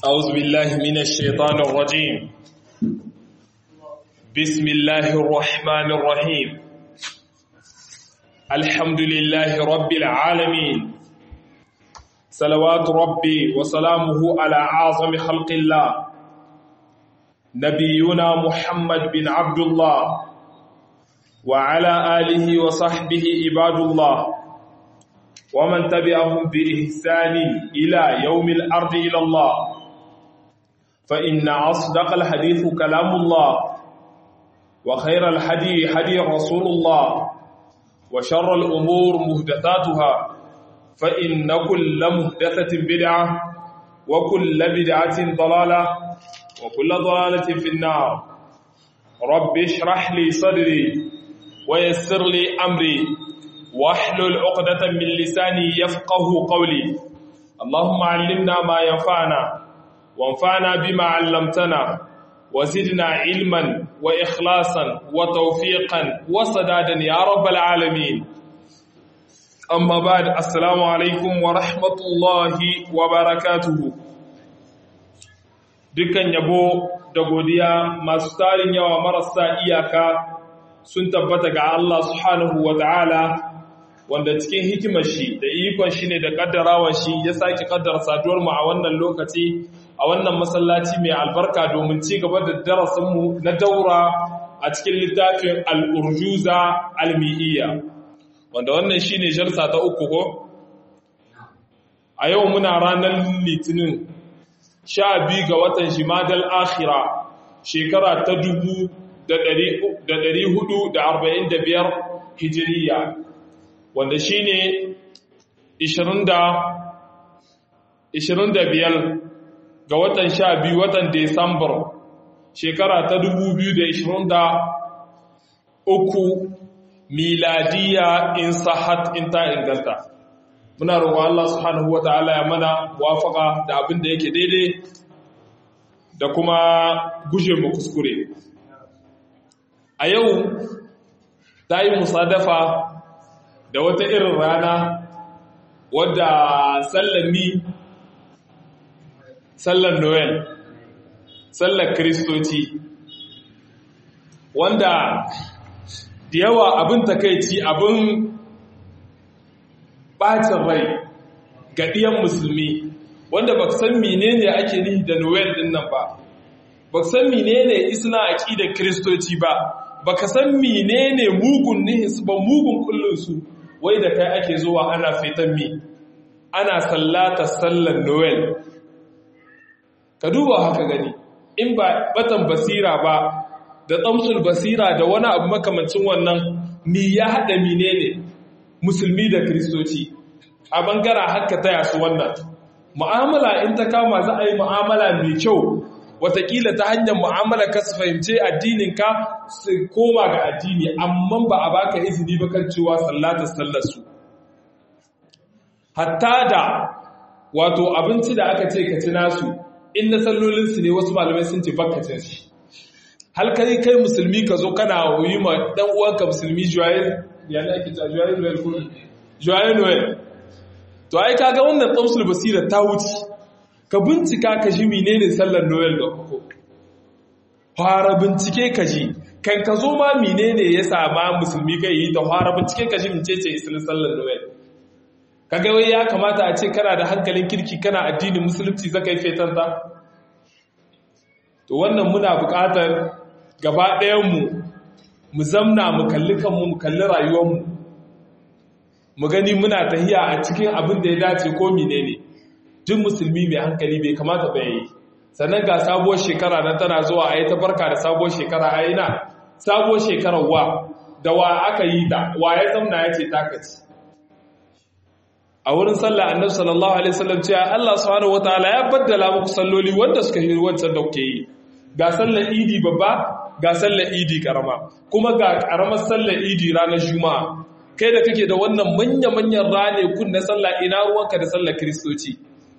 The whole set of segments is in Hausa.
أعوذ بالله من الشيطان الرجيم بسم الله الرحمن الرحيم الحمد لله رب العالمين صلوات ربي وسلامه على أعظم خلق الله نبينا محمد بن عبد الله وعلى آله وصحبه عباد الله ومن تبعهم بإحسان إلى يوم الأرض إلى الله فإن أصدق الحديث كلام الله وخير الحدي حدي رسول الله وشر الأمور مهدثاتها فإن كل مهدثة بدعة وكل بدعة ضلالة وكل ضلالة في النار رب اشرح لي صدري ويسر لي أمري واحلل عقدة من لساني يفقه قولي اللهم علمنا ما ينفعنا وانفعنا بما علمتنا وزدنا علما وإخلاصا وتوفيقا وصدادا يا رب العالمين أما بعد السلام عليكم ورحمة الله وبركاته dukkan yabo da godiya masu tarin yawa marasa iyaka sun tabbata ga Allah subhanahu wa ta'ala wanda cikin hikimar shi da ikon shi ne da kaddarawan shi ya sake kaddara saduwar mu a wannan lokaci a wannan masallaci mai albarka domin ci gaba da darasinmu na daura a cikin littafin al'urjuza almi'iyya wanda wannan shi ne jalsa ta uku ko? a yau muna ranar litinin sha biyu ga watan shimadal akhira shekara ta dubu da ɗari hudu da arba'in da biyar hijiriya wanda shi ne ishirin da biyar ga watan sha biyu watan Desambar shekara ta dubu biyu da ishirin da uku miladiya in sahat in ta inganta. Muna roƙon Allah subhanahu wa ta'ala ya mana wafaka da abin da yake daidai da kuma guje mu kuskure. A yau ta yi musadafa da wata irin rana wadda sallami sallar Noel, sallar Kiristoci, wanda da yawa abin takaici abin ɓacin rai ga ɗiyan musulmi, wanda ba san menene ake nihi da Noel ɗin nan ba, ba san menene isna aƙi da Kiristoci ba, ba ka san menene mugun nihinsu ba mugun kullinsu, wai da kai ake zuwa ana fitan mi, ana sallata sallar Noel. ka duba haka gani in ba batan basira ba da tsamsul basira da wani abu makamancin wannan mi ya haɗa mine ne musulmi da kristoci a bangara haka taya su wannan mu'amala in ta kama za a yi mu'amala mai kyau watakila ta hanyar mu'amala ka su fahimce addininka su koma ga addini amma ba a baka izini ba kan cewa sallata sallarsu hatta da wato abinci da aka ce ka ci nasu in na sallolinsu ne wasu malamai sun ce bakacin shi halkari kai musulmi ka zo kana yi ma dan uwanka musulmi joyel ya ne ake ta joyel noel ko joyel noel to ai kaga wannan tsamsul basira ta wuce ka bincika ka ji menene sallar noel da koko fara bincike ka ji kan ka zo ma menene ya sama musulmi kai yi ta fara bincike ka ji mecece islin sallar noel kaga wai ya kamata a ce kana da hankalin kirki kana addinin musulunci zaka yi fetan ta to wannan muna buƙatar gaba ɗayanmu mu zamna mu kalli kanmu mu kalli rayuwarmu mu gani muna tahiya a cikin abin da ya dace ko menene duk musulmi mai hankali bai kamata ba yi sannan ga sabuwar shekara nan tana zuwa a yi ta barka da sabuwar shekara a yi na sabuwar shekarar wa da wa aka yi ta wa ya zamna ya ce takaci a wurin sallah annabi sallallahu alaihi wasallam cewa Allah subhanahu wataala ya baddala muku salloli wanda suka yi wancan da kuke yi ga sallar idi babba ga sallar idi karama kuma ga karamar sallar idi ranar juma'a kai da kake da wannan manya manyan rane kun na sallah ina ruwanka da sallar kristoci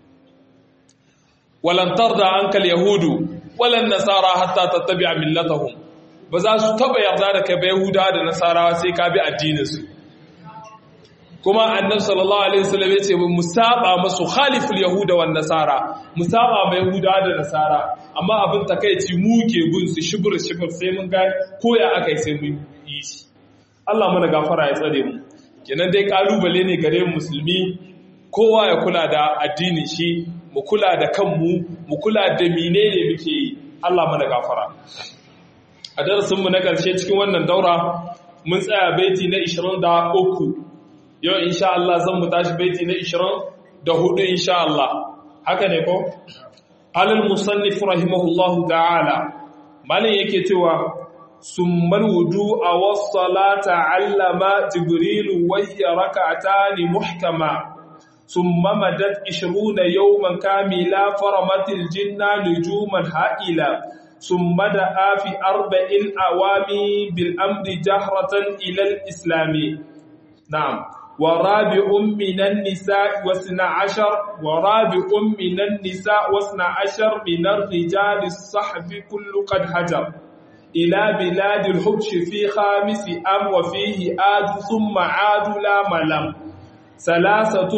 walan tarda ankal yahudu walan nasara hatta tattabi'a millatahum ba za su taba yarda da kai ba yahuda da nasarawa sai ka bi addinin su kuma annabi sallallahu alaihi wasallam yace mu saba masu khaliful yahuda wan nasara mu saba ma yahuda da nasara amma abin takeici mu ke bin su shibur shibur sai mun ga koya akai sai mun yi shi Allah mana gafara ya tsare mu kenan dai kalubale ne gare mu musulmi kowa ya kula da addinin shi mu kula da kanmu mu kula da menene muke yi Allah mana gafara a darasin mu na karshe cikin wannan daura mun tsaya baiti na 23 yau insha Allah zan mu tashi baiti na 24 insha Allah haka ne ko alal musannif rahimahullahu ta'ala malin yake cewa summal wudu'a was salata allama jibril wa hiya rak'atan muhkama thumma madat 20 yawman kamila faramatil jinna nujuman ha'ila ثم دعا في أربع أوامي بالأمر جهرة إلى الإسلام نعم ورابع من النساء واثنى عشر ورابع من النساء واثنى عشر من الرجال الصحب كل قد هجر إلى بلاد الحبش في خامس أم وفيه آد ثم عاد لا ملم ثلاثة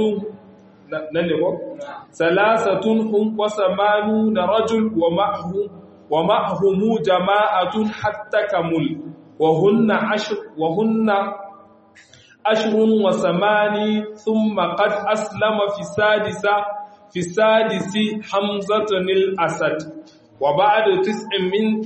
ثلاثة هم وثمانون رجل ومعهم ومعهم جماعة حتى كمل وهن عشر وهن أشهر وثماني ثم قد أسلم في السادسة في السادس حمزة الأسد وبعد تسع من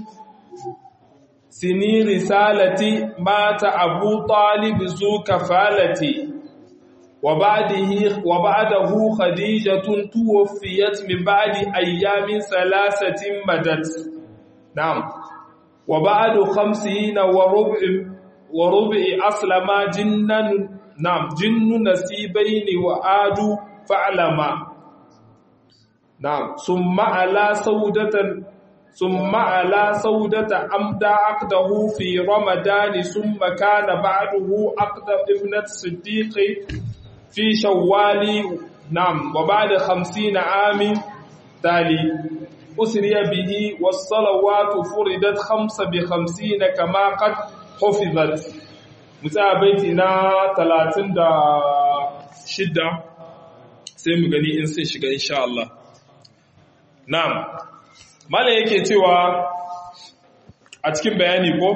سنين رسالتي مات أبو طالب ذو كفالتي وبعده وبعده خديجة توفيت من بعد أيام ثلاثة مدت نعم وبعد خمسين وربع وربع أسلم جنا نعم جن نسيبين وآد فعلما نعم ثم على سودة ثم على سودة أمدى عقده في رمضان ثم كان بعده عقد ابنة الصديق في شوال نعم وبعد خمسين عام تالي أسري به والصلوات فردت خمس بخمسين كما قد حفظت musa baiti na talatin da shidda sai mu gani in sun shiga insha Allah na'am mala yake cewa a cikin bayani ko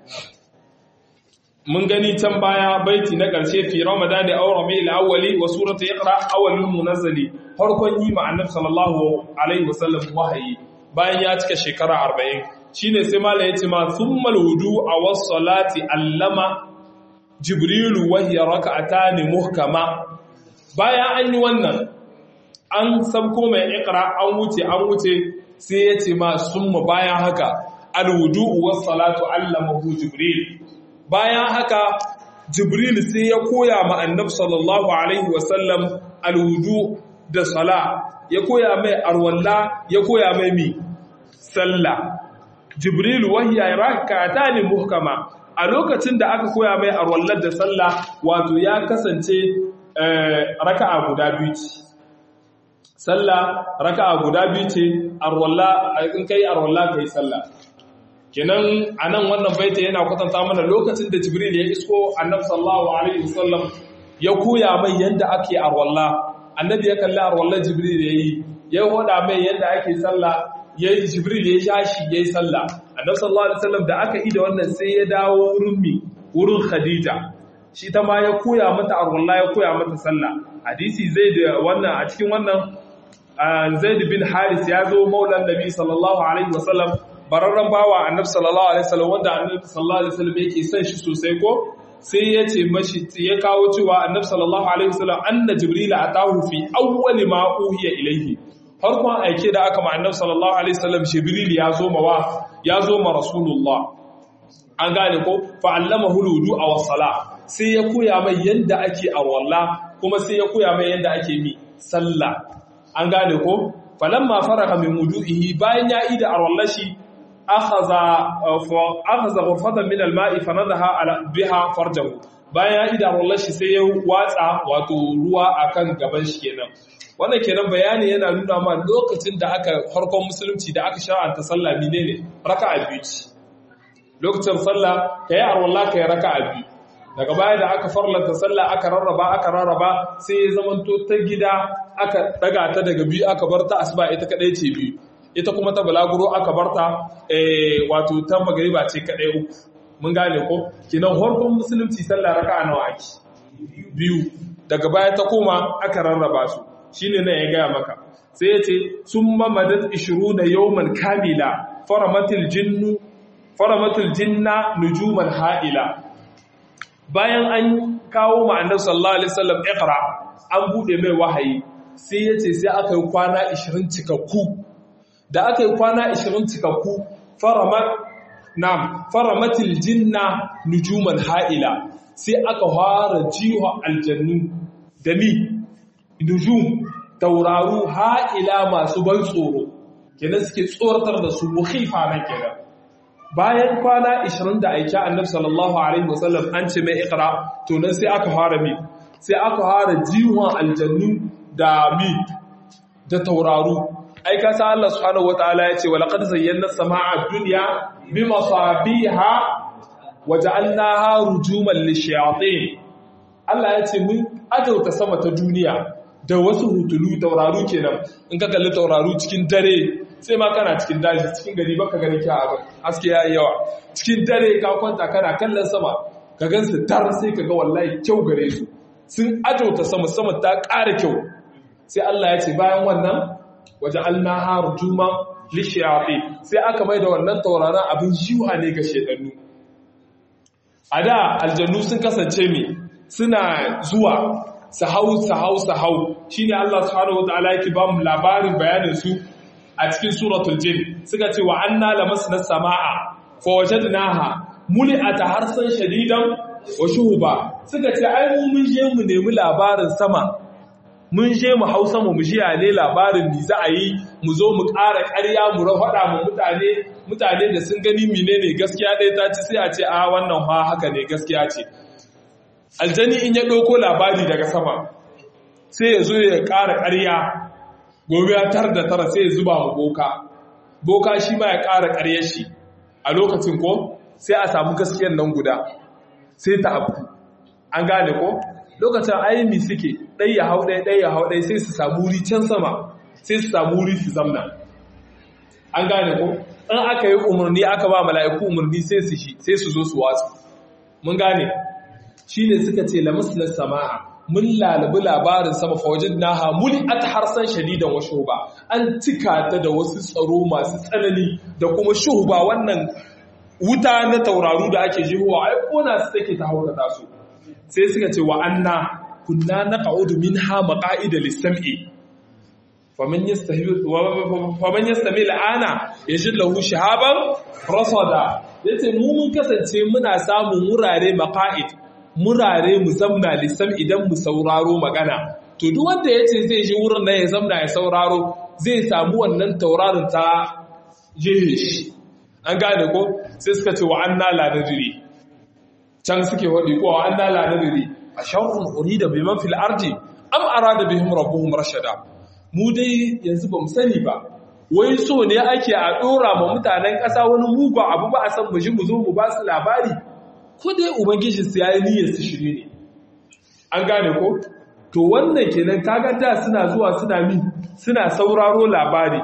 mun gani can baya baiti na ƙarshe fi ramadan da aure mai al'awwali wa suratu iqra awwalul munazzali farkon yi ma annabi sallallahu alaihi wasallam wahayi bayan ya cika shekara 40 shine sai mala yace ma thummal wudu a was-salati allama jibrilu wa hiya rak'atan muhkama bayan an yi wannan an sabko mai iqra an wuce an wuce sai yace ma summa bayan haka al-wudu was-salatu allamahu jibril bayan haka jibril sai ya koya ma annabi sallallahu alaihi wasallam alwudu da sala ya koya mai arwalla ya koya mai mi sallah jibril wahiya rak'atani muhkama a lokacin da aka koya mai arwallar da sallah wato ya kasance raka'a guda biyu ce sallah raka'a guda biyu ce arwalla in kai arwalla kai sallah kenan anan wannan baita yana kwatanta mana lokacin da jibril ya isko annabi sallallahu alaihi wasallam ya koya mai yanda ake arwalla annabi ya kalli arwalla jibril yayi ya hoda mai yanda ake sallah yayi jibril ya shashi yayi sallah annabi sallallahu alaihi wasallam da aka yi da wannan sai ya dawo wurin mi wurin khadija shi ta ma ya koya mata arwalla ya koya mata sallah hadisi zai da wannan a cikin wannan zaid bin haris ya zo maulan nabi sallallahu alaihi wasallam bararren bawa annabi sallallahu alaihi wasallam wanda annabi sallallahu alaihi wasallam yake son shi sosai ko sai ya ce mashi ya kawo cewa annabi sallallahu alaihi wasallam anna jibril atahu fi awwali ma uhiya ilayhi farkon aike da aka ma annabi sallallahu alaihi wasallam jibril ya zo ma wa ya zo ma rasulullah an gane ko fa allamahu wudu aw sala sai ya koya mai yanda ake arwalla kuma sai ya koya mai yanda ake mi sallah an gane ko falamma faraka min wudu'ihi bayan ya ida arwallashi akhadha ghurfatan min al-ma'i fanadaha ala biha farjahu bayan ya ida wallahi sai ya watsa wato ruwa akan gaban shi kenan wannan kenan bayani yana nuna ma lokacin da aka harkon musulunci da aka shar'anta sallah menene raka'a biyu ce lokacin sallah kai arwalla kai raka'a biyu daga baya da aka farlanta sallah aka rarraba aka rarraba sai ya zamanto ta gida aka daga ta daga biyu aka bar ta asuba ita kadai ce biyu ita kuma ta balaguro aka bar ta wato ta magariba ce kadai uku mun gane ko kinan harkon musulunci sallah raka'a nawa ake biyu daga baya ta koma aka rarraba su shine nan ya gaya maka sai ya ce summa madat 20 yawman kamila faramatil jinnu faramatil jinna nujuman ha'ila bayan an kawo ma'anar sallallahu alaihi wasallam iqra an bude mai wahayi sai yace sai aka yi kwana 20 cikakku da aka yi kwana 20 cikakku faramat nam faramatil jinna nujuman ha'ila sai aka fara jiwa aljannu da ni nujum tauraru ha'ila masu ban tsoro kenan suke tsoratar da su mukhifa nan kenan bayan kwana 20 da aiki annabi sallallahu alaihi wasallam an ce mai ikra to nan sai aka fara mi sai aka fara jiwon aljannu da mi da tauraru ai ka sa Allah subhanahu wataala ya ce wa laqad zayyana samaa dunya bi masabiha wa ja'alnaha rujuman lishayatin Allah ya ce mun ajauta sama ta duniya da wasu hutulu tauraru kenan in ka kalli tauraru cikin dare sai ma kana cikin daji cikin gari baka gani kya abin haske ya yi yawa cikin dare ka kwanta kana kallon sama ka gan su tar sai ka ga wallahi kyau gare su sun ajauta sama sama ta ƙara kyau sai Allah ya ce bayan wannan waje alnaha rujuma lishiyafi sai aka mai da wannan tauraron abin jiwa ne ga shedannu a da aljannu sun kasance me suna zuwa sahau sahau sahau shine Allah subhanahu wataala yake ba mu labarin bayanin su a cikin suratul jin suka ce wa anna lamasna samaa fa wajadnaha muli'ata harsan shadidan wa shuhuba suka ce ai mu mun je mu nemi labarin sama mun je mu hausa mu jiya ne labarin ni za a yi mu zo mu ƙara ƙarya mu faɗa mu mutane mutane da sun gani menene gaskiya ɗaya ta ci sai a ce a wannan fa haka ne gaskiya ce aljani in ya ɗauko labari daga sama sai ya zo ya ƙara ƙarya gobe ya tar da tara sai ya zuba wa boka boka shi ma ya ƙara ƙaryar shi a lokacin ko sai a samu gaskiyar nan guda sai ta abu an gane ko lokacin ayyami suke ɗai ya hau ɗai ɗai ya hau ɗai sai su samu wuri can sama sai su samu wuri su zamna an gane ko in aka yi umarni aka ba mala'iku umarni sai su shi sai su zo su wasu mun gane shi ne suka ce lamuslar sama'a mun lalabi labarin sama fawajin naha muli at harsan shadidan wa shuhuba an cika ta da wasu tsaro masu tsanani da kuma shuhuba wannan wuta na tauraru da ake jihuwa ai kona su take ta haukata su sai suka ce wa anna kunna naq'udu minha maqa'ida lis-sam'i faman yastahi faman yastami al'ana yajid lahu shahaban rasada yace mu mun kasance muna samun wurare maqa'id murare mu zamna lissam idan mu sauraro magana to duk wanda yace zai ji wurin nan ya zamna ya sauraro zai samu wannan tauraron ta jehe shi an gane ko sai suka ce wa anna la nadri can suke wadi ko wa anna la nadri a sharrun urida biman fil ardi am arada bihim rabbuhum rashada mu dai yanzu bamu sani ba wai so ne ake a dora ma mutanen ƙasa wani mugun abu ba a san mu ji mu zo mu ba su labari ko dai ubangiji su yayi niyyar su shirye ne an gane ko to wannan kenan kaga da suna zuwa suna mi suna sauraro labari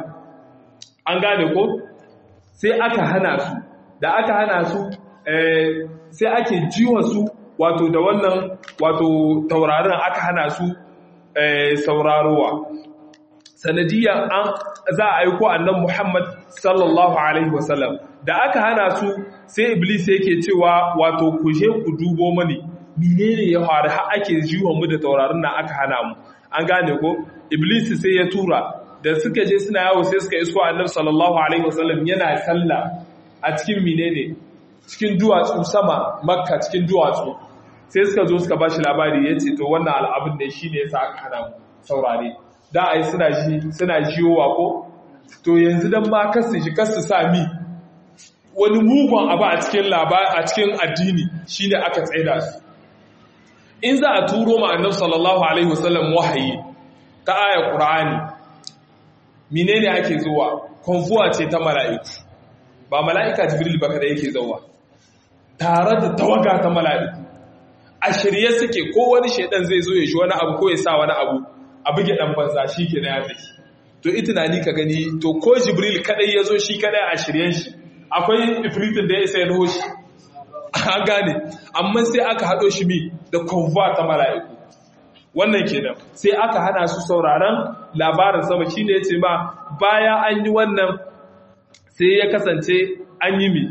an gane ko sai aka hana su da aka hana su sai ake jiwa su wato da wannan wato taurarin aka hana su saurarowa sanadiyar an za a aiko annan Muhammad sallallahu alaihi wasallam da aka hana su sai iblis yake cewa wato ku je ku dubo mani menene ya faru har ake jiwa mu da taurarin nan aka hana mu an gane ko iblis sai ya tura da suka je suna yawo sai suka isko annabi sallallahu alaihi wasallam yana sallah a cikin menene cikin duwatsu sama makka cikin duwatsu sai suka zo suka bashi labari yace to wannan al'abin ne shine yasa aka hana mu saurare da ai suna ji suna jiyowa ko to yanzu dan ma kasu shi kasu sami wani mugun abu a cikin labari a cikin addini shine aka tsaida su in za a turo ma annabi sallallahu alaihi wasallam wahayi ta ayar qur'ani menene ake zuwa konfuwa ce ta mala'iku ba mala'ika jibril ba kada yake zuwa tare da tawaga ta mala'iku a shirye suke ko wani shaidan zai zo ya shi wani abu ko ya sa wani abu a buge dan banza shi ke na ya tafi to ita na ni ka gani to ko jibril kadai ya zo shi kadai a shiryen shi akwai ifritin da ya isa ya nuho shi an gane amma sai aka haɗo shi mi da konva ta mala'iku wannan kenan sai aka hana su sauraron labarin sama shine yace ma baya an yi wannan sai ya kasance an yi mi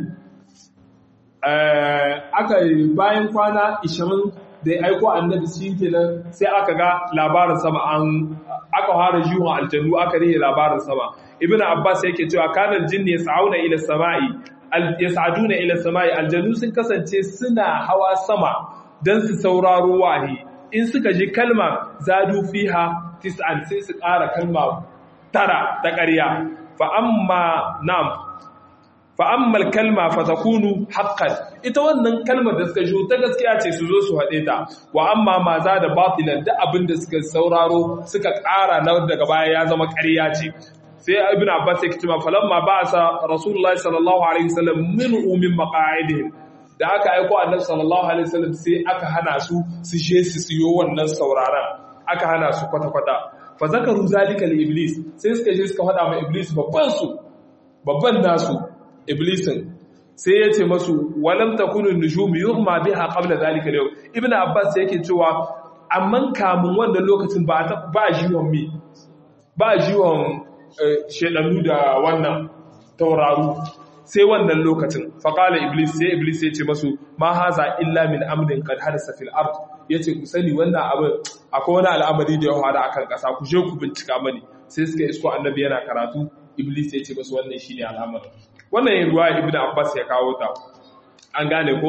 aka bayan kwana 20 da ya aiko annabi shi kenan sai aka ga labarin sama an aka fara jiwon aljannu aka rihe labarin sama ibn abbas yake cewa kanar jinni yas'auna ila samai yas'aduna ila samai aljannu sun kasance suna hawa sama dan su sauraro wahi in suka ji kalma zadu fiha tis'an sai su ƙara kalma tara ta ƙarya fa amma nam fa amma kalma fa takunu haqqan ita wannan kalmar da suka ji ta gaskiya ce su zo su haɗe ta wa amma ma za da batilan da abin da suka sauraro suka ƙara na daga baya ya zama ƙarya ce sai ibn abbas ya kitima falamma ba'asa rasulullahi sallallahu alaihi wasallam min umin maqa'idihim da aka aiko annabi sallallahu alaihi wasallam sai aka hana su su je su siyo wannan sauraron aka hana su kwata kwata fa zakaru zalika li iblis sai suka je suka faɗa ma iblis babban su babban nasu iblisin sai ya ce masu walam takunu nujum yuhma biha qabla zalika al ibn abbas yake cewa amman kamun wannan lokacin ba ba jiwon mi ba jiwon shedanu da wannan tauraru sai wannan lokacin faƙala iblis sai iblis ya ce masu ma haza illa min amrin qad hadasa fil ard yace ku sani wannan abin akwai wani al'amari da ya fara akan ƙasa ku je ku bincika mani sai suka isko annabi yana karatu iblis ya ce masu wannan shine al'amarin wannan ruwa ibnu abbas ya kawo ta an gane ko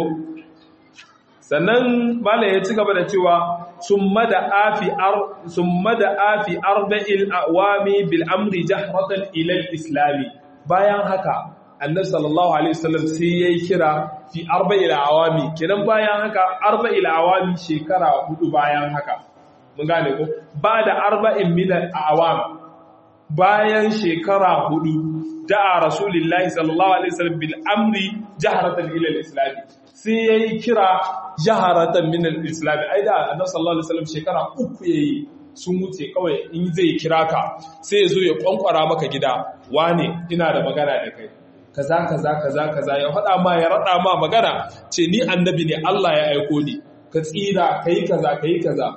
sannan malam ya ci gaba da cewa summa da afi ar summa da afi arba'il awami bil amri jahratan ila al islami bayan haka annabi sallallahu alaihi wasallam sai yayi kira fi arba'il awami kenan bayan haka arba'il awami shekara hudu bayan haka mun gane ko ba da arba'in min al awam bayan shekara hudu da'a rasulullahi sallallahu alaihi wasallam bil amri jahratan ila al islami sai yayi kira jaharatan min al islam ai da annabi sallallahu alaihi wasallam shekara uku yayi sun wuce kawai in zai kira ka sai ya zo ya kwankwara maka gida wane ina da magana da kai kaza kaza kaza kaza ya faɗa ma ya raɗa ma magana ce ni annabi ne Allah ya aiko ni ka tsira kai kaza kai kaza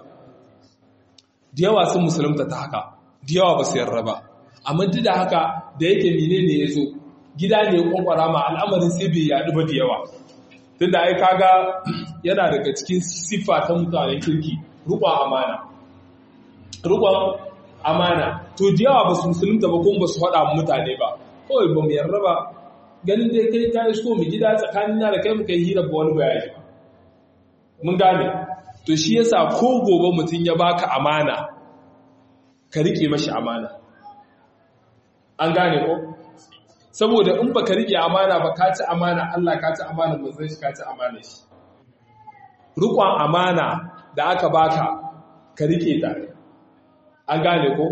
da yawa sun musulunta ta haka da yawa ba su yarda ba amma duk da haka da yake menene ya zo gida ne ya kwankwara ma al'amarin sai bai yaɗu ba da yawa tun da ai kaga yana daga cikin siffa ta mutanen kirki rukun amana rukun amana to da yawa ba su musulunta ba kuma ba su faɗa mutane ba kawai ba mu yarda ba ganin dai kai ka isko mu gida tsakanin da kai muka yi hira ba wani bayani ba mun gane to shi yasa ko gobe mutum ya baka amana ka rike mashi amana an gane ko saboda in baka rike amana ba ka ci amana Allah ka ci amana manzon shi ka ci amana shi rukun amana da aka baka ka rike ta an gane ko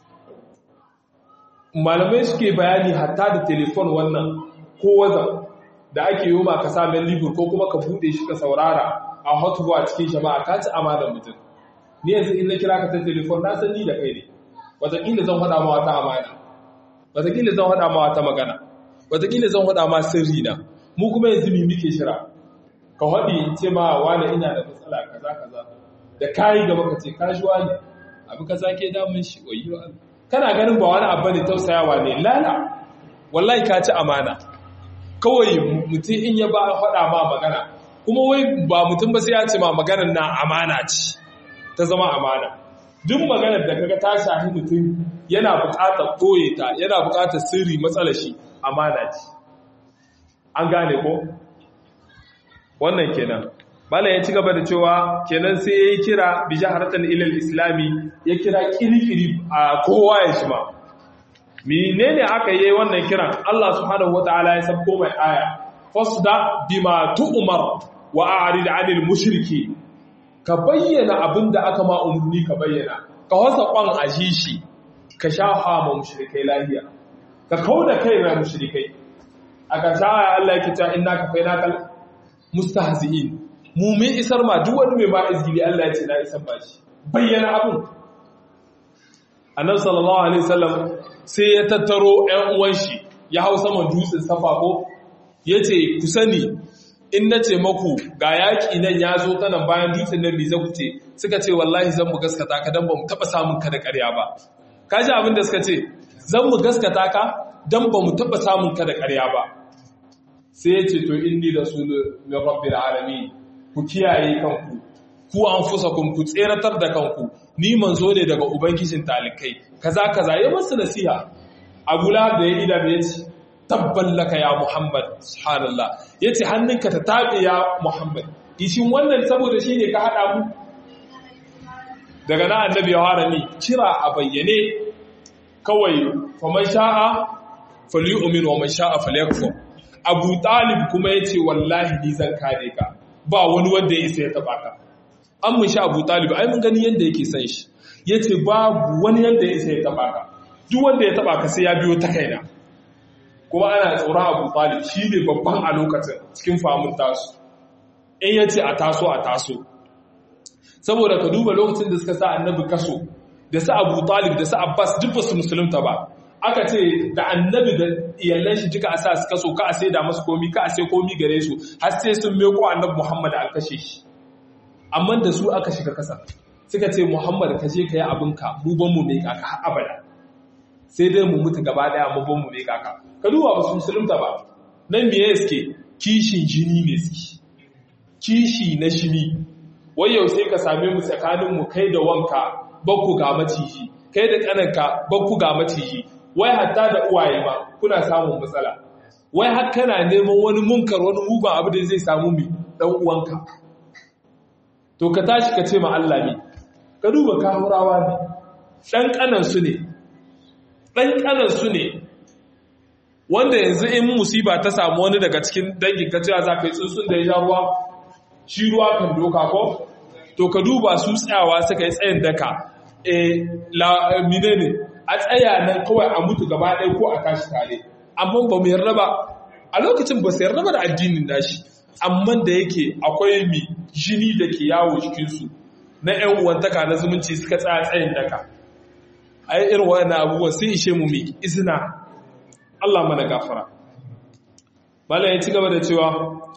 malamai suke bayani hatta da telefon wannan ko wazan da ake yi ma ka samun libur ko kuma ka bude shi ka saurara a hotbo a cikin jama'a ka ci amanar mutum ni yanzu in na kira ka ta telefon na san ni da kai ne wataƙila zan faɗa ma wata amana wataƙila zan faɗa ma wata magana wataƙila zan faɗa ma sirri na mu kuma yanzu mi muke shira ka haɗi in ce ma wani ina da matsala kaza kaza da kayi gaba ka ce kashuwa ne abu kaza ke damun shi wayo Allah kana ganin ba wani abu ne tausayawa ne lala wallahi ka ci amana kawai mutum in ya ba faɗa ma magana kuma wai ba mutum ba sai ya ce ma maganar na amana ce ta zama amana duk maganar da kaga ta shahi mutum yana buƙatar koye ta yana buƙatar sirri matsalar shi amana ce an gane ko wannan kenan Malam ya ci gaba da cewa kenan sai ya yi kira bi jaharatan ilal islami ya kira kirkiri a kowa ya shi ma. Menene aka yi wannan kiran Allah subhanahu wata'ala ya sabko mai aya fasda bima tu'mar wa a'rid 'anil mushriki ka bayyana abin da aka ma umurni ka bayyana ka wasa kwan ajishi ka shafa ma mushrikai lahiya ka kauda kai na mushrikai aka sha Allah ya kita innaka fainakal mustahzi'in mu mun isar ma duk wani mai ma izgili Allah ya ce na isar ba shi bayyana abin annabi sallallahu alaihi wasallam sai ya tattaro ƴan uwan shi ya hau saman dutsen safa ko yace ku sani in nace maku ga yaki nan ya zo ta nan bayan dutsen nan me za ku ce suka ce wallahi zan mu gaskata ka dan ba mu taba samun ka da ƙarya ba kaji abin da suka ce zan mu gaskata ka dan ba mu taba samun ka da ƙarya ba sai ya ce to inni rasulun min rabbil alamin ku kiyaye kanku ku anfusakum ku tseratar da kanku ni manzo ne daga ubangijin talikai kaza kaza ya masa nasiha abu lahab da ya ida da yace tabban laka ya muhammad subhanallah yace hannunka ta tabe ya muhammad ishin wannan saboda shine ka hada mu daga nan annabi ya fara ni kira a bayyane kawai faman sha'a falyu'min wa man sha'a falyakfur abu talib kuma yace wallahi ni zan kare ka ba wani wanda ya isa ya taba ka an mun sha abu talib ai mun gani yadda yake san shi ya ce babu wani yadda ya isa ya taba ka duk wanda ya taba ka sai ya biyo ta kaina kuma ana tsoron abu talib shi ne babban a lokacin cikin famun tasu in ya ce a taso a taso saboda ka duba lokacin da suka sa annabi kaso da sa abu talib da sa abbas duk ba su musulunta ba aka ce da annabi da iyalan shi duka a sa su kaso ka a sai da masu komi ka a sai komi gare su har sai sun meko annabi muhammad an kashe shi amma da su aka shiga kasa suka ce muhammad ka je ka yi abinka mu ban mu mai kaka har abada sai dai mu mutu gaba daya mu ban mu mai kaka ka duba ba su musulunta ba nan me ya suke kishin jini ne suke kishi na jini wai yau sai ka same mu tsakanin mu kai da wanka bakku ga maciji kai da kananka bakku ga maciji wai hatta da uwaye ma kuna samun matsala wai har kana neman wani munkar wani mugun abu da zai samu mi dan uwanka to ka tashi ka ce ma Allah ne ka duba kahurawa ne ɗan ƙanansu ne ɗan ƙanansu ne wanda yanzu in musiba ta samu wani daga cikin dangin ka cewa za ka yi tsuntsun da ya sha ruwa shi ruwa kan doka ko to ka duba su tsayawa suka yi tsayin daka e mine ne a tsaya nan kawai a mutu gaba ɗaya ko a tashi tare amma ba mu yarda ba a lokacin ba su yarda ba da addinin nashi amma da yake akwai mi jini da ke yawo cikinsu na ‘yan uwantaka na zumunci suka tsaya tsayin daka ai irin waɗannan abubuwan sai ishe mu mai izina Allah mana gafara bala ya ci gaba da cewa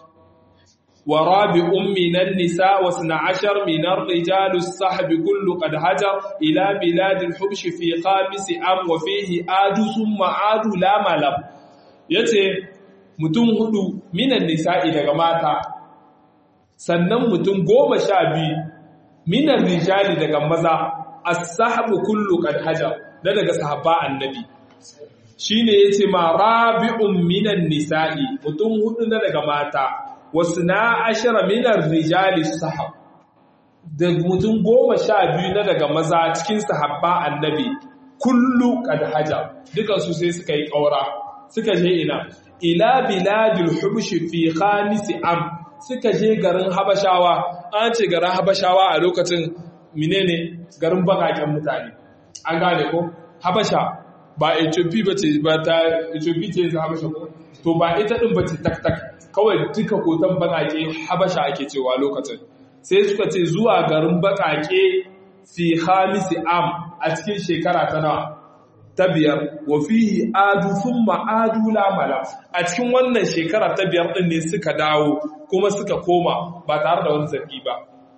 wa rabi ummi nan nisa wa suna ashar minar rijalu sahabi kullu qad hajar ila biladil hubshi fi khamisi am wa fihi adu summa adu la malam yace mutum hudu minan nisa'i daga mata sannan mutum goma sha biyu minan rijali daga maza as-sahabu kullu qad hajar da daga sahaba annabi shine yace ma rabi'un minan nisa'i mutum hudu na daga mata wasna ashara minan rijali sahab da mutum goma sha biyu na daga maza cikin sahabba annabi kullu qad hajar dukansu sai suka yi ƙaura suka je ina ila biladil hubshi fi khamisi am suka je garin habashawa an ce garin habashawa a lokacin menene garin bakaken mutane an gane ko habasha ba ethiopia bace ba ta ethiopia ce yanzu habasha ko to ba ita din bace tak tak kawai duka kotan bakake habasha ake cewa lokacin sai suka ce zuwa garin bakake fi khamisi am a cikin shekara ta nawa ta biyar wa fihi adu thumma adu la mala a cikin wannan shekara ta biyar din ne suka dawo kuma suka koma ba tare da wani zargi ba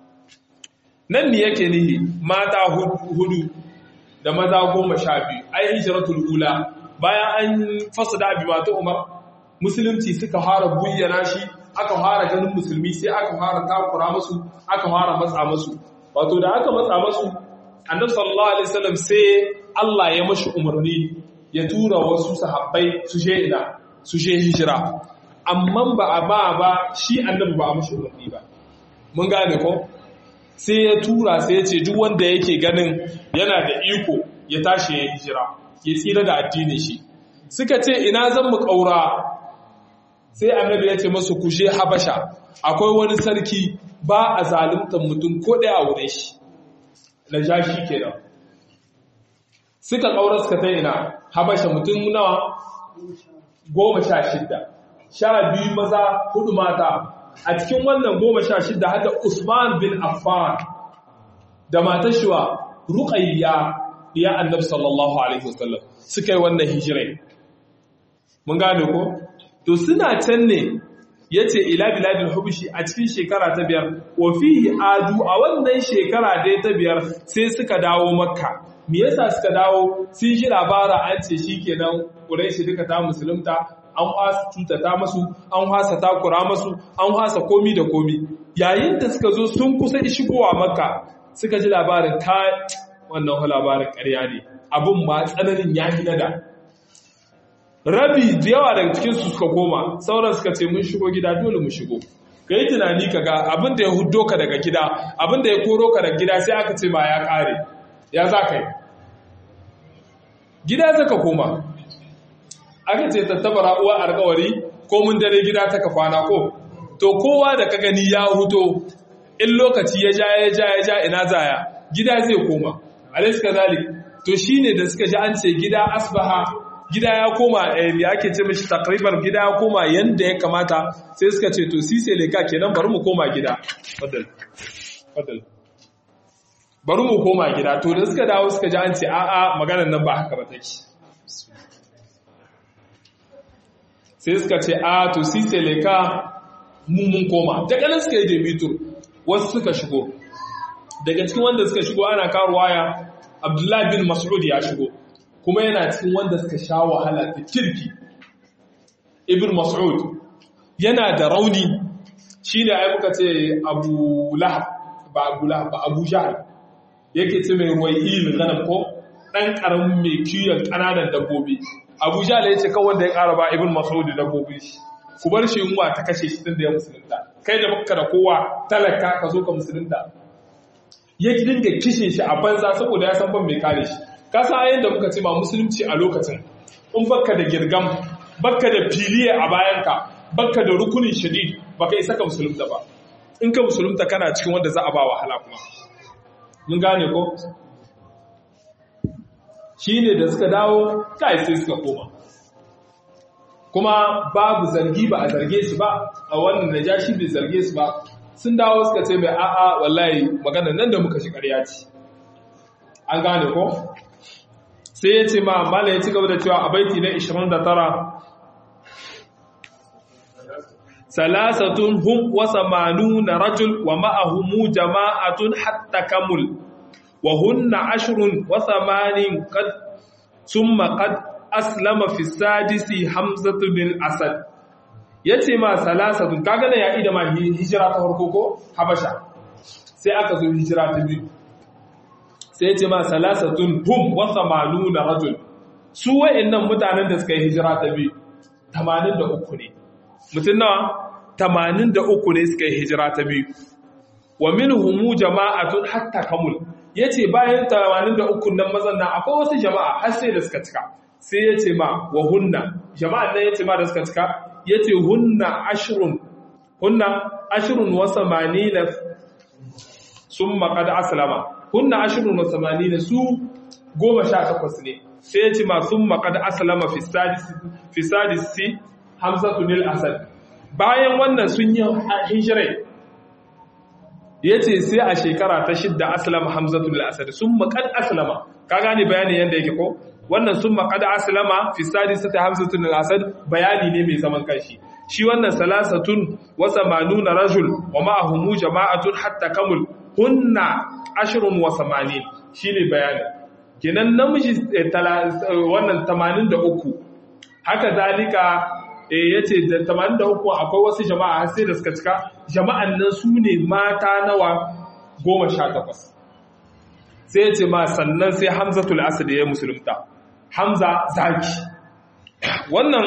nan ne yake nihi mata hudu da maza goma sha biyu ai hijratul ula bayan an fasada bi mata umar musulunci suka fara buyyana shi aka fara ganin musulmi sai aka fara takura musu aka fara matsa musu wato da aka matsa musu annabi sallallahu alaihi wasallam sai Allah ya mashi umarni ya tura wasu sahabbai su je ina su je hijira amma ba a ba ba shi annabi ba a mashi umarni ba mun gane ko sai ya tura sai ya ce duk wanda yake ganin yana da iko ya tashi ya hijira ya tsira da addinin shi suka ce ina zan mu kaura sai annabi ya ce masu kushe habasha akwai wani sarki ba a zaluntar mutum ko ɗaya a wurin shi na jashi kenan suka ƙaura suka ta ina habasha mutum nawa goma sha shidda sha biyu maza hudu mata a cikin wannan goma sha shida hada usman bin affan da matar shiwa ruqayya ya annabi sallallahu alaihi wasallam suka yi wannan hijirai mun gane ko to suna can ne yace ila biladil hubushi a cikin shekara ta biyar wa fihi adu a wannan shekara dai ta biyar sai suka dawo makka me yasa suka dawo sun ji labara an ce shikenan quraishi duka ta musulunta an hasa cutata masu an hasa takura masu an hasa komi da komi yayin da suka zo sun kusa shigowa makka suka ji labarin ka wannan labarin ƙarya ne abin ma tsananin ya na da rabi da yawa daga cikinsu suka koma sauran suka ce mun shigo gida dole mu shigo ka yi tunani ka ga abin da ya hudo ka daga gida abin da ya koro ka daga gida sai aka ce ma ya ƙare ya za ka yi gida zaka koma aka ce tattabara uwa alkawari ko mun dare gida ta kwana ko to kowa da ka gani ya huto in lokaci ya ja ya ja ya ja ina zaya gida zai koma alaysa kazalik to shine da suka ji an ce gida asbaha gida ya koma ya ake ce mishi takriban gida ya koma yanda ya kamata sai suka ce to sise leka kenan bari mu koma gida fadal fadal bari mu koma gida to da suka dawo suka ji an ce a'a maganar nan ba haka ba take sai suka ce a to sise leka mu mun koma daga nan suka yi debitur wasu suka shigo daga cikin wanda suka shigo ana karuwaya abdullahi bin mas'ud ya shigo kuma yana cikin wanda suka sha wahala da kirki ibn mas'ud yana da rauni shi ne ai muka ce abu lahab ba abu lahab ba abu jahal yake ce mai ruwai ilin ganin ko ɗan ƙaramin mai kiyon ƙananan dabbobi abu jahal ya ce kawai da ya ƙara ba ibn mas'ud dabbobin shi ku bar shi yunwa ta kashe shi tun da ya musulunta kai da baka da kowa talaka ka zo ka musulunta ya dinga kishin shi a banza saboda ya san ban mai kare shi ka san ayin da muka ce ma musulunci a lokacin in baka da girgam baka da filiye a bayanka baka da rukunin shadid baka isa ka musulunta ba in ka musulunta kana cikin wanda za a ba wahala kuma mun gane ko shine da suka dawo kai sai suka koma kuma babu zargi ba a zarge su ba a wannan najashi bai zarge su ba sun dawo suka ce mai a'a wallahi magana nan da muka shi ƙarya ce an gane ko sai ya ce ma mala ya ci gaba da cewa a baiti na 29 salasatun hum wa samanuna rajul wa ma'ahumu jama'atun hatta kamul wa hunna ashrun wa samanin qad summa qad aslama fi sadisi hamzatu bin asad yace ma salasatun kaga na yayi da ma hijira ta farko ko habasha sai aka zo hijira ta biyu sai yace ma salasatun hum wa samanuna rajul su wayannan mutanen da suka yi hijira ta biyu 83 ne mutun nawa 83 ne suka yi hijira ta biyu wa minhum jama'atun hatta kamul yace bayan 83 nan mazan nan akwai wasu jama'a har sai da suka cika sai ya ce ma wa hunna jama'an nan ya ce ma da suka cika ya ce hunna ashirun hunna ashirun wa samanina sun maƙad asalama hunna ashirun wa samanina su goma sha takwas ne sai ya ce ma sun maƙad asalama fi sadisi hamsatu nil asad bayan wannan sun yi hijirai ya ce sai a shekara ta shidda asalama hamsatu nil asad sun maƙad asalama ka gane bayanin yadda yake ko wannan sun maƙada asalama fi sadisata hamsatun al-asad bayani ne mai zaman kanshi shi wannan salasatun wa samanuna rajul wa ma'ahumu jama'atun hatta kamul hunna ashrun wa samanin shine bayani kenan namiji wannan 83 haka zalika eh yace da 83 akwai wasu jama'a har sai da suka cika jama'an nan su ne mata nawa 18 sai ya ce ma sannan sai hamzatul asad ya musulunta hamza zaki wannan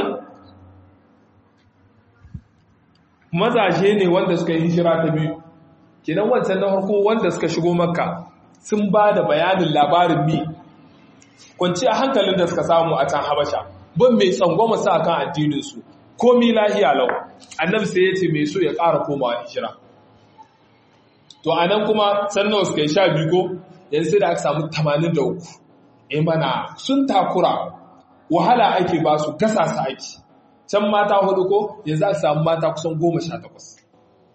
mazaje ne wanda suka yi hijira ta biyu kenan wancan na farko wanda suka shigo makka sun ba da bayanin labarin mi kwanci a hankalin da suka samu a can habasha ban mai tsangwama sa kan addininsu komi lahiya lau annabi sai ya ce mai so ya ƙara komawa hijira to a nan kuma sannan suka yi sha biyu ko yanzu sai da aka samu 83 e mana sun takura wahala ake ba su gasa su ake can mata hudu ko yanzu aka samu mata kusan 18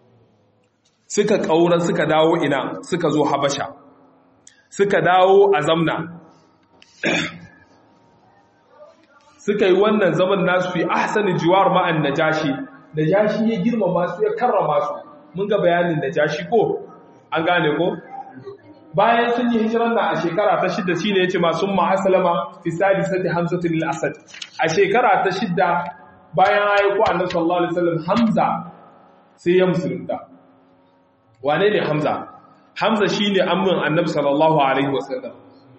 suka ƙaura suka dawo ina suka zo habasha suka dawo a zamna suka yi wannan zaman nasu fi ahsani jiwar ma'an najashi najashi ya girmama su ya karrama su mun ga bayanin najashi ko an gane ko bayan sun yi hijiran na a shekara ta shidda shine yace ma sun ma aslama fi sadisati hamzatu lil asad a shekara ta shidda bayan ayyuka annabi sallallahu alaihi wasallam hamza sai ya musulunta wane ne hamza hamza shine ammin annabi sallallahu alaihi wasallam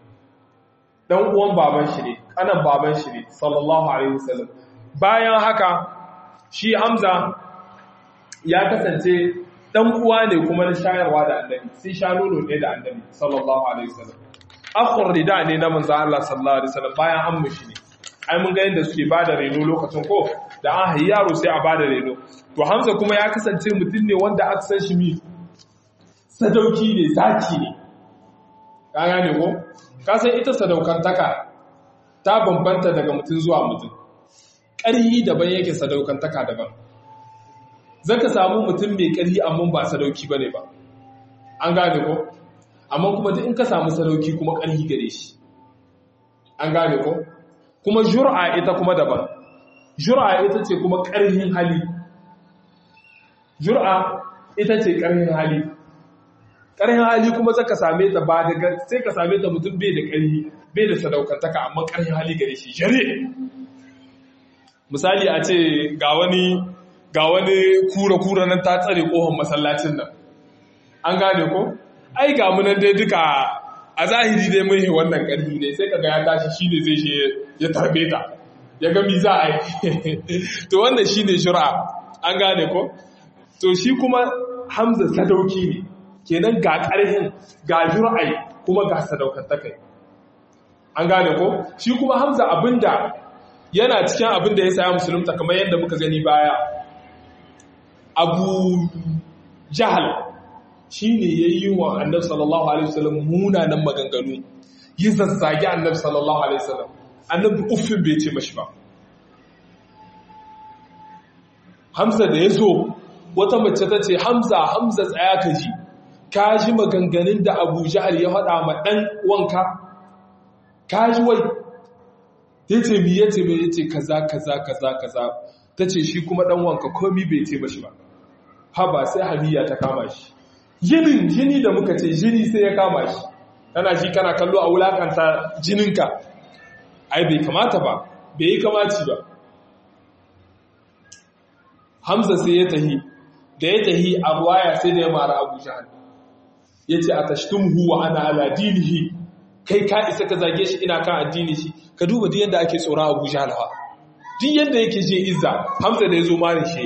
dan uwan baban shi ne kanan baban shi ne sallallahu alaihi wasallam bayan haka shi hamza ya kasance dan uwa ne kuma na shayarwa da annabi sai sha nono ne da annabi sallallahu alaihi wasallam akhur rida ne na manzo Allah sallallahu alaihi wasallam bayan an mushi ne ai mun ga yadda suke bada reno lokacin ko da an hayi yaro sai a bada reno to hamza kuma ya kasance mutum ne wanda aka san shi mi sadauki ne zaki ne ka gane ko ka san ita sadaukantaka ta bambanta daga mutum zuwa mutum ƙarhi daban yake sadaukantaka daban zaka samu mutum mai ƙarhi amma ba sadauki bane ba an gane ko amma kuma duk in ka samu sadauki kuma ƙarhi gare shi an gane ko kuma jur'a ita kuma daban jur'a ita ce kuma ƙarhin hali jur'a ita ce ƙarhin hali ƙarhin hali kuma zaka same ta ba daga sai ka same ta mutum bai da ƙarhi bai da sadaukantaka amma ƙarhin hali gare shi jare misali a ce ga wani ga wani kura-kura nan ta tsare kohon masallacin nan an gane ko ai ga munan dai duka a zahiri dai mun wannan ƙarfi ne sai kaga ya tashi shine zai shi ya tarbe ta ya ga mi za a yi to wannan shine shura an gane ko to shi kuma hamza sadauki ne kenan ga ƙarhin ga jur'ai kuma ga sadaukantakai an gane ko shi kuma hamza abinda yana cikin abinda ya saya musulunta kamar yadda muka gani baya abu jahal shi ne ya yi wa annabi sallallahu alaihi wasallam munanan maganganu yi zazzage annabi sallallahu alaihi wasallam annabi uffin bai ce mashi ba hamza da ya zo wata mace ta ce hamza hamza tsaya ka ji ka ji maganganun da abu jahal ya faɗa ma ɗan wanka ka ji wai ya ce mi ya ce mai ya ce kaza kaza kaza kaza ta ce shi kuma ɗan wanka komi bai ce mashi ba haba sai hamiya ta kama shi yinin jini da muka ce jini sai ya kama shi kana shi kana kallo a wulakanta jininka ai bai kamata ba bai yi kamaci ba hamza sai ya tahi da ya tahi a ruwaya sai da ya mara abu jihar ya ce a tashtumhu wa ana ala dinihi kai ka isa ka zage shi ina kan addini shi ka duba duk yadda ake tsoron abu jihar ha duk yadda yake je izza hamza da ya zo mara shi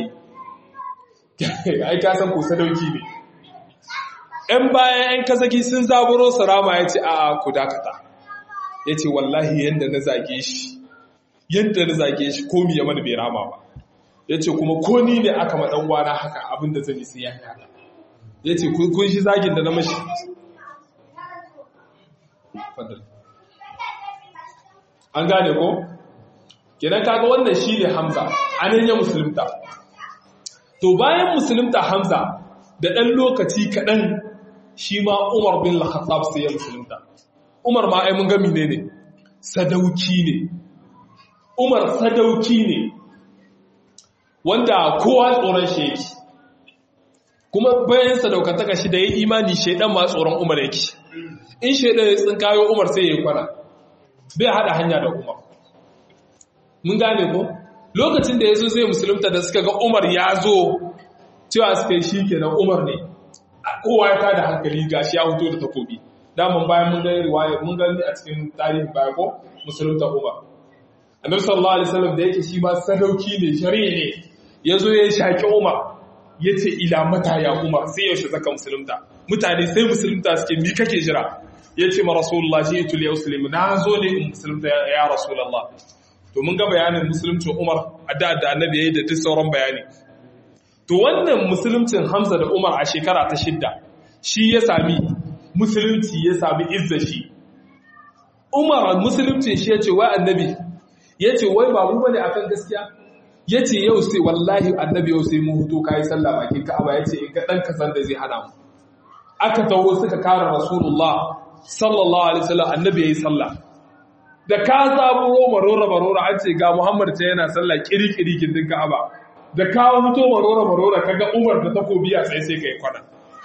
ai ka san ko sadauki ne ‘yan bayan ‘yan kasaki sun zaburo sarama ya ce a ku dakata ya ce wallahi yadda na zage shi yadda na zage shi komi ya mana bai rama ba ya ce kuma ko ni ne aka maɗan wana haka abinda zan yi sai ya haka ya ce kun shi zagin da na mashi an gane ko? kenan kaga wannan shi ne hamza anan ya musulunta to bayan musulunta hamza da ɗan lokaci kaɗan shi ma Umar bin Al-Khattab sai ya musulunta. Umar ma ai mun ga mine ne? Sadauki ne. Umar sadauki ne. Wanda kowa tsoron shi yake. Kuma bayan sadaukantaka shi da ya imani shaidan ma tsoron Umar yake. In shaidan ya tsinkayo Umar sai ya yi kwana. Bai haɗa hanya da Umar. Mun gane ko? Lokacin da ya zo zai musulunta da suka ga Umar ya zo cewa suka yi shi kenan Umar ne. kowa ya tada hankali gashi ya hoto da takobi daman bayan mun gani riwaya mun gani a cikin tarihin baya ko musulunta Umar annabi sallallahu alaihi wasallam da yake shi ba sadauki ne shari'a ne yazo ya shaki Umar yace ila mata ya Umar sai yaushe zaka musulunta mutane sai musulunta suke mi kake jira yace ma rasulullah ji'tu li uslim na zo ne in musulunta ya rasulullah to mun ga bayanin musulunci Umar adda da annabi yayi da duk sauran bayani To wannan musuluncin Hamza da Umar a shekara ta shidda shi ya sami musulunci ya sami izza shi. Umar musuluncin shi ya ce wai annabi ya ce wai ba mu bane akan gaskiya ya ce yau sai wallahi annabi yau sai mun hutu kayi sallah bakin ka'aba ya ce in ga ɗan kasan da zai hana mu aka taho suka kara rasulullah sallallahu alaihi wasallam annabi yayi sallah da ka zaburo marora marora an ce ga muhammad ta yana sallah kiri-kiri gindin ka'aba da ka huto marora marora kaga umar da takobi a sai sai kai kwana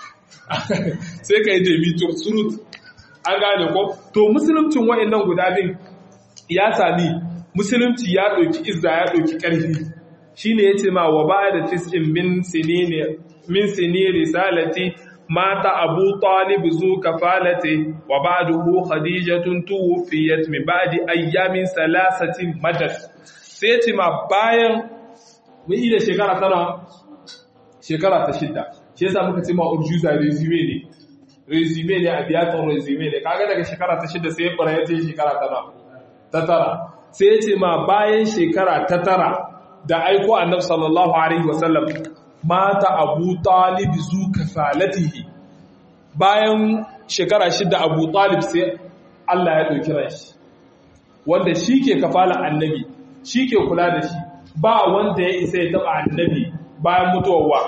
sai kai jemi to surut an gane ko to musuluncin wa'annan guda bin ya sami musulunci ya ɗauki izza ya ɗauki ƙarfi shine yace ma wa ba da tis'in min sinini min sini risalati mata abu talib zu kafalati wa ba'dahu khadijatun tuwfiyat min ba'di ayyamin salasatin madad sai yace ma bayan mun yi da shekara tana shekara ta shidda shi yasa muka ce ma urjuza resume ne resume ne a biyaton resume ne kaga daga shekara ta shidda sai ya fara yace shekara tana ta tara sai ya ce ma bayan shekara ta tara da aiko annabi sallallahu alaihi wasallam mata abu talib zu kafalatihi bayan shekara shida abu talib sai Allah ya ɗauki ranshi wanda shi ke kafala annabi shi ke kula da shi ba wanda ya isa ya taɓa annabi bayan mutuwa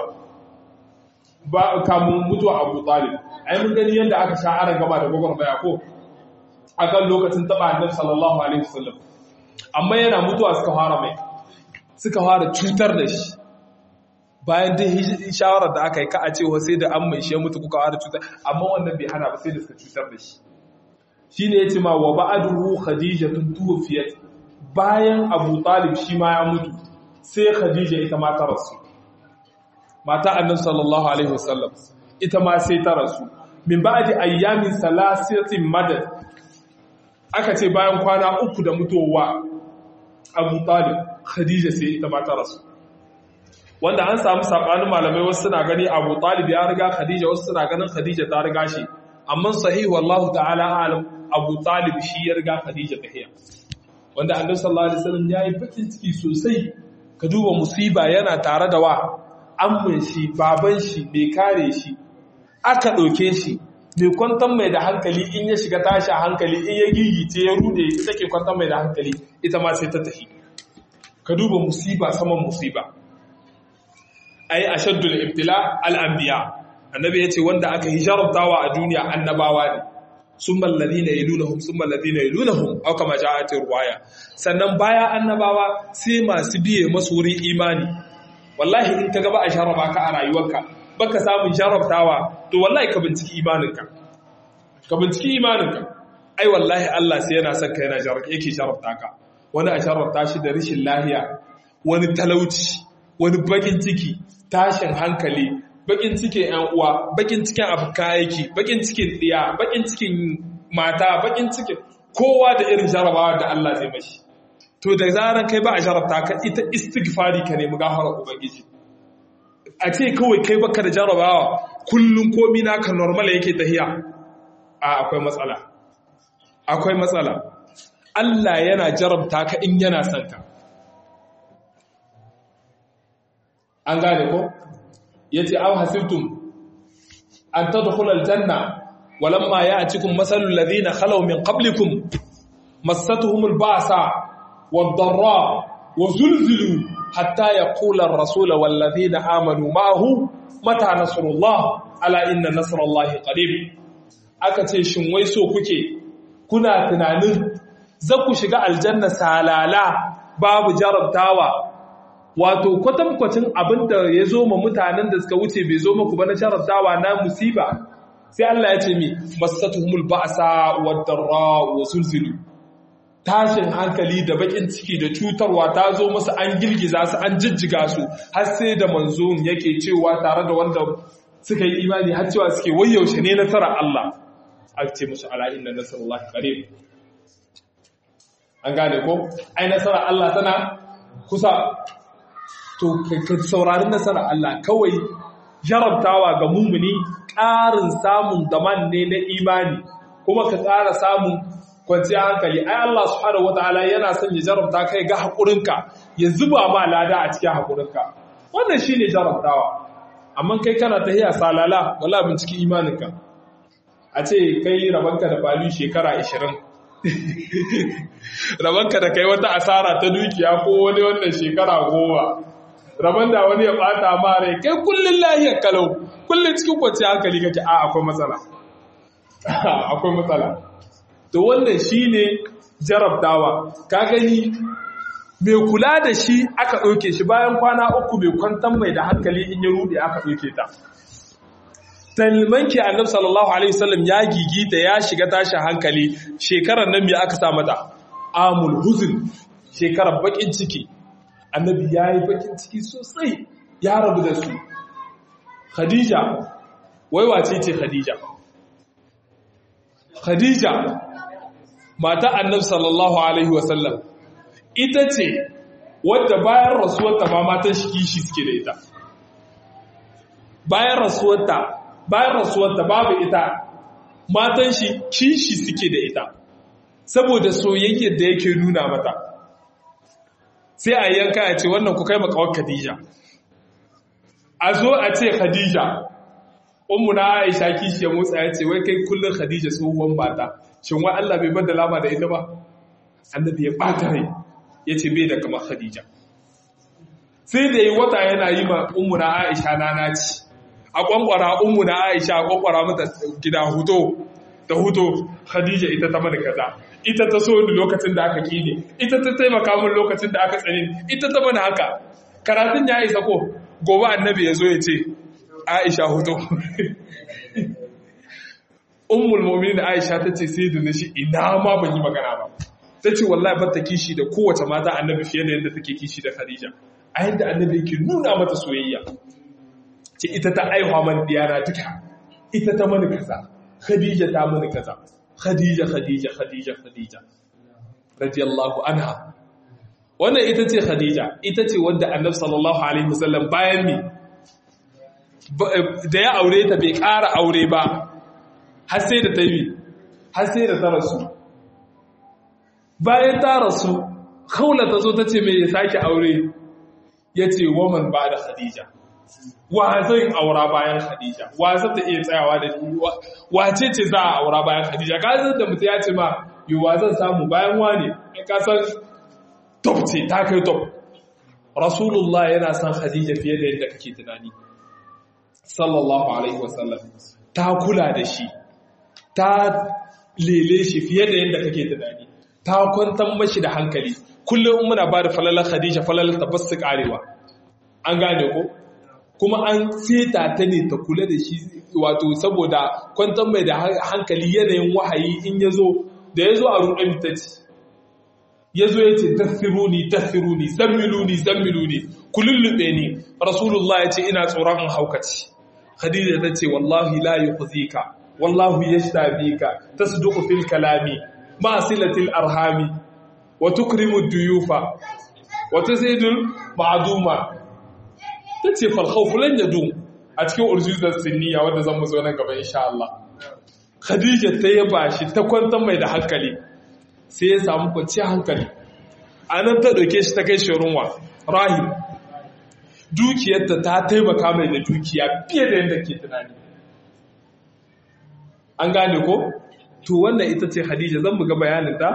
ba kamun mutuwa abu talib ai mun gani yadda aka sha ara gaba da gwagwarmaya ko akan lokacin taɓa annabi sallallahu alaihi wasallam amma yana mutuwa suka fara mai suka fara cutar da shi bayan dai shawarar da aka yi ka a cewa sai da an mai shi mutu kuka fara cutar amma wannan bai hana ba sai da suka cutar da shi shi ne ya ce ma wa ba'aduhu khadija tun tuwafiyat bayan abu talib shi ma ya mutu sai khadija ita ma ta rasu mata annabi sallallahu alaihi wasallam ita ma sai ta rasu min ba'di ayyamin salasatin madad aka ce bayan kwana uku da mutuwa abu talib khadija sai ita ma ta rasu wanda an samu sabanin malamai wasu suna gani abu talib ya riga khadija wasu suna ganin khadija ta riga shi amma sahihu wallahu ta'ala alam abu talib shi ya riga khadija tahiya wanda annabi sallallahu alaihi wasallam yayi bakin ciki sosai ka duba musiba yana tare da wa amman shi baban shi bai kare shi aka ɗauke shi mai kwantar mai da hankali in ya shiga tashi a hankali in ya gigice ya rude ita ke kwantar mai da hankali ita ma sai ta tafi ka duba musiba saman musiba ai ashaddul ibtila al-anbiya annabi yace wanda aka hijartawa a duniya annabawa ne summa alladhina yalunhum summa alladhina yalunhum aw kama ja'at riwaya sannan baya annabawa sai masu biye masu wurin imani wallahi in ka gaba a sharaba ka a rayuwarka baka samun sharaftawa to wallahi ka binciki imaninka ka binciki imaninka ai wallahi Allah sai yana son ka yana yake sharafta ka wani a sharafta shi da rashin lahiya wani talauci wani bakin ciki tashin hankali bakin cikin yan uwa bakin cikin abuka yake bakin cikin diya bakin cikin mata bakin cikin kowa da irin jarabawa da Allah zai mashi to da zaran kai ba a sharafta ka ita istighfari ka nemi gafarar ubangiji a ce kawai kai baka da jarabawa kullum komi naka normal yake tahiya a akwai matsala akwai matsala Allah yana jarabta ka in yana son ka an gane ko yace aw hasibtum an tadkhulul janna walamma ya'tikum masalul ladina khalaw min qablikum massatuhumul ba'sa wad-dharra wa zulzilu hatta yaqula ar-rasul wal ladina amanu ma'ahu mata nasrullah ala inna nasrallahi qarib aka ce shin wai so kuke kuna tunanin za ku shiga aljanna salala babu jarabtawa wato kwatankwacin abin da ya zo ma mutanen da suka wuce bai zo maku ba na jarabtawa na musiba sai Allah ya ce mi masatuhumul ba'sa wad-darra wa zulzilu tashin hankali da bakin ciki da cutarwa ta zo musu an girgiza su an jijjiga su har sai da manzon yake cewa tare da wanda suka yi imani har cewa suke wayaushe ne nasara Allah a ce musu ala inna nasrullahi qarib an gane ko ai nasara Allah tana kusa to ka saurari nasara Allah kawai jarabtawa ga mumuni ƙarin samun daman ne na imani kuma ka ƙara samun kwanciyar hankali ai Allah subhanahu wataala yana son ya jarabta kai ga haƙurinka ya zuba ma lada a cikin haƙurinka wannan shine jarabtawa amma kai kana tahiya salala wala binciki imaninka a ce kai rabanka da bali shekara 20 rabanka da kai wata asara ta dukiya ko wani wannan shekara goma raban da wani ya bata ma rai kai kullun lahiyar kalau kullun cikin kwanciyar hankali kake a akwai matsala akwai matsala to wannan shine jarabtawa ka gani mai kula da shi aka ɗauke shi bayan kwana uku mai kwantan mai da hankali in ya rude aka ɗauke ta talmanki annabi sallallahu alaihi wasallam ya gigita ya shiga tashin hankali shekarar nan me aka sa mata amul huzn shekarar bakin ciki annabi yayi bakin ciki sosai ya rabu da su khadija wai wace ce khadija khadija mata annabi sallallahu alaihi wasallam ita ce wadda bayan rasuwarta ma matan shi kishi suke da ita bayan rasuwarta bayan rasuwarta babu ita matan shi kishi suke da ita saboda soyayyar da yake nuna mata sai a yanka a ce wannan ku kai makawar khadija a zo a ce khadija ummu na aisha kishi ya motsa ya ce wai kai kullum khadija tsohuwan mata shin wai Allah bai bada lama da ita ba annabi ya bata rai ya ce bai da kamar khadija sai da yi wata yana yi ma ummu na aisha na naci a kwankwara ummu na aisha a kwankwara mata gida huto da huto khadija ita ta mana kaza ita ta so ni lokacin da aka kine ita ta taimaka min lokacin da aka tsani ita ta mana haka karatun ya isa ko gobe annabi ya zo ya ce aisha huto ummul mu'minin aisha ta ce sai da na shi ina ma ban yi magana ba ta ce wallahi ba ta kishi da kowace mata annabi fiye da yadda take kishi da khadija a yadda annabi yake nuna mata soyayya ce ita ta aihuwa man diyana duka ita ta mani kaza khadija ta mani kaza khadija khadija khadija khadija radiyallahu anha wannan ita ce khadija ita ce wadda annabi sallallahu alaihi wasallam bayan ne da ya aure ta bai ƙara aure ba har sai da ta yi har sai da ta rasu bayan ta rasu kaula ta zo ta ce mai ya sake aure ya ce woman ba da khadija wa zai aura bayan khadija wa za ta iya tsayawa da ni wace ce za a aura bayan khadija ka san da mutum ya ce ma yi wa zan samu bayan wane ka san top ce ta kai top rasulullah yana son khadija fiye da yadda kake tunani sallallahu alaihi wasallam ta kula da shi ta lele shi fiye da yadda kake tunani ta kwantar mashi da hankali kullum muna ba da falalar khadija falalar ta basu karewa an gane ko kuma an seta ta ne ta kula da shi wato saboda kwantar mai da hankali yanayin wahayi in ya zo da ya zo a ruɗin ta ce ya zo ya ce tasiruni tasiruni zammiluni zammiluni kulullube ni rasulullah ya ce ina tsoron in haukaci khadija ta ce wallahi la yukhzika wallahu yashtabika tasduqu fil kalami ma silatil arhami wa tukrimu duyufa wa tazidul ma'duma tace fal khawf lan yadum a cikin urzuzar sinniya wanda zan mu zo nan gaba insha Allah khadija ta yaba shi ta kwantar mai da hankali sai ya samu kwanciyar hankali anan ta dauke shi ta kai shi runwa rahim dukiyarta ta taimaka mai da dukiya fiye da yadda ke tunani an gane ko to wannan ita ce hadija zan buga bayaninta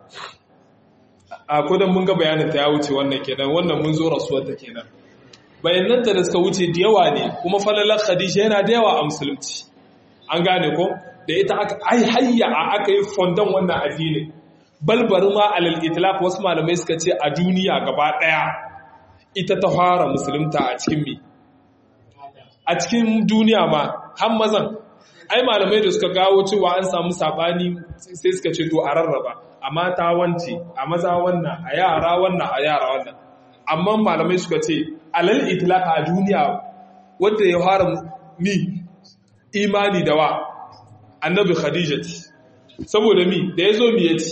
a kudin mun ga bayaninta ya wuce wannan kenan wannan mun zo rasuwarta kenan bayananta da suka wuce da yawa ne kuma falalar khadija yana da yawa a musulunci an gane ko da ita aka ai hayya a aka yi fondon wannan addini balbar ma alal itlaq wasu malamai suka ce a duniya gaba daya ita ta fara musulunta a cikin me a cikin duniya ma har mazan ai malamai da suka gawo cewa an samu sabani sai suka ce to a rarraba a mata wance a maza wannan a yara wannan a yara wannan amma malamai suka ce alal itlaq a duniya wanda ya fara mi imani da wa annabi khadija saboda mi da yazo mi yace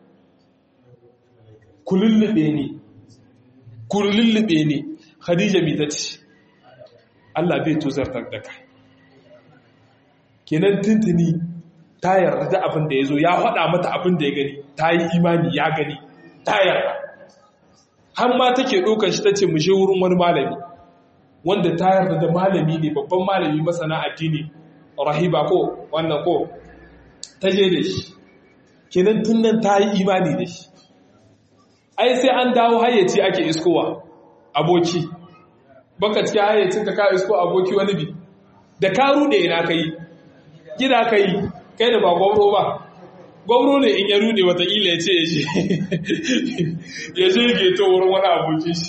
kulullube ne kulullube ne khadija mi tace Allah bai tozartar da kai kenan tuntuni ta yarda da abin da ya zo ya faɗa mata abin da ya gani ta yi imani ya gani ta yarda har ma take ɗaukar shi ta ce mu je wurin wani malami wanda ta yarda da malami ne babban malami masana addini rahiba ko wannan ko ta je da shi kenan tun nan ta yi imani da shi ai sai an dawo hayyaci ake iskowa aboki baka cikin hayyacin ka ka isko aboki wani bi da ka rude ina ka yi gida ka yi kai da ba gwamro ba gwamro ne in ya rude watakila ya ce ya je geto wurin wani aboki shi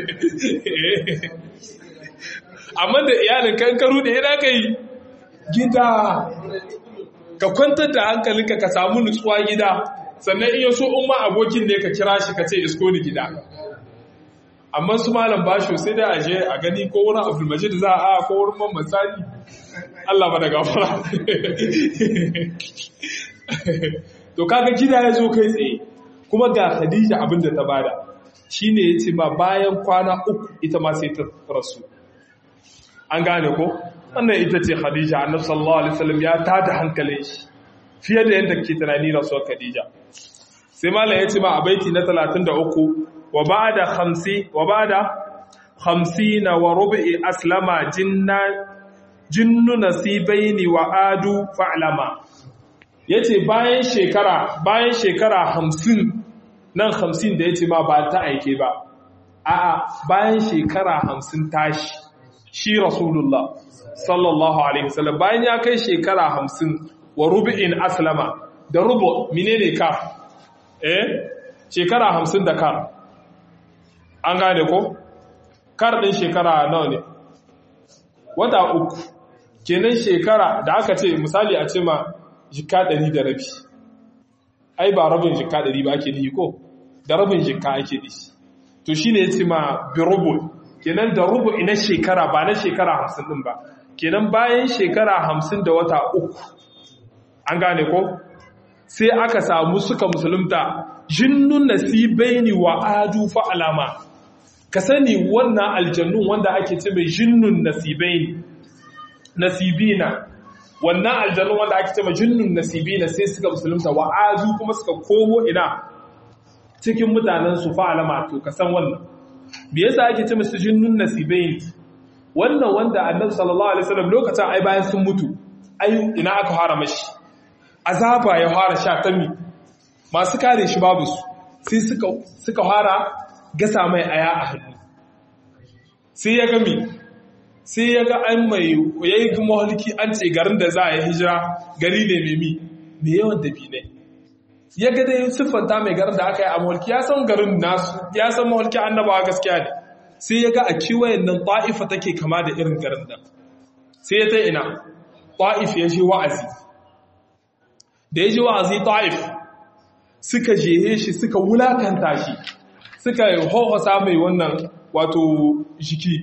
amma da iyalin kan ka rude ina ka yi gida ka kwantar da hankalinka ka samu nutsuwa gida sannan iya so in ma abokin ne ka kira shi ka ce isko ni gida amma su malam basho sai dai aje a gani ko wurin abdulmajid za a ko wurin mamman sani Allah ba da gafara to kaga gida ya zo kai tsaye kuma ga khadija abin da ta bada shine yace ma bayan kwana uku ita ma sai ta rasu an gane ko wannan ita ce khadija annabi sallallahu alaihi wasallam ya tada hankalin shi fiye da yadda ke tunani rasuwar khadija sai malam yace ma a baiti na 33 wa ba'da 50 wa ba'da 50 wa rubu'i aslama jinna jinnu nasibaini wa adu fa'lama yace bayan shekara bayan shekara 50 nan 50 da yace ma ba ta aike ba a'a bayan shekara 50 tashi shi rasulullah sallallahu alaihi wasallam bayan ya kai shekara 50 wa rubu'in aslama da rubu menene ka eh shekara 50 da kar an gane ko kar din shekara nawa ne wata uku kenan shekara da aka ce misali a ce ma jika ɗari da rabi ai ba rabin jika ɗari ba ake nihi ko da rabin jika ake nihi to shi ne ya ce ma birubul kenan da rubu na shekara ba na shekara hamsin ɗin ba kenan bayan shekara hamsin da wata uku an gane ko sai aka samu suka musulunta jinnun nasibaini wa adu fa alama ka sani wannan aljannun wanda ake ce mai jinnun nasibaini nasibina wannan aljannun wanda ake ce mai jinnun nasibina sai suka musulunta wa adu kuma suka komo ina cikin mutanen su fa alama to ka san wannan me yasa ake ce musu jinnun nasibaini wannan wanda annabi sallallahu alaihi wasallam lokacin ai bayan sun mutu ai ina aka fara mashi azaba ya fara sha tami masu kare shi babu su sai suka suka fara gasa mai aya a hannu sai ya gami sai ya ga an mai yayi mahalki an ce garin da za a yi hijira gari ne mai mi mai yawan dabi ne ya ga dai siffanta mai garin da aka yi a mahalki ya san garin nasu ya san mahalki annabawa gaskiya ne sai ya ga a kiwayen nan ta'ifa take kama da irin garin nan sai ya ta ina ta'if ya ji wa'azi da ya ji wa'azi ta'if suka jehe shi suka wulakanta shi suka hohosa mai wannan wato jiki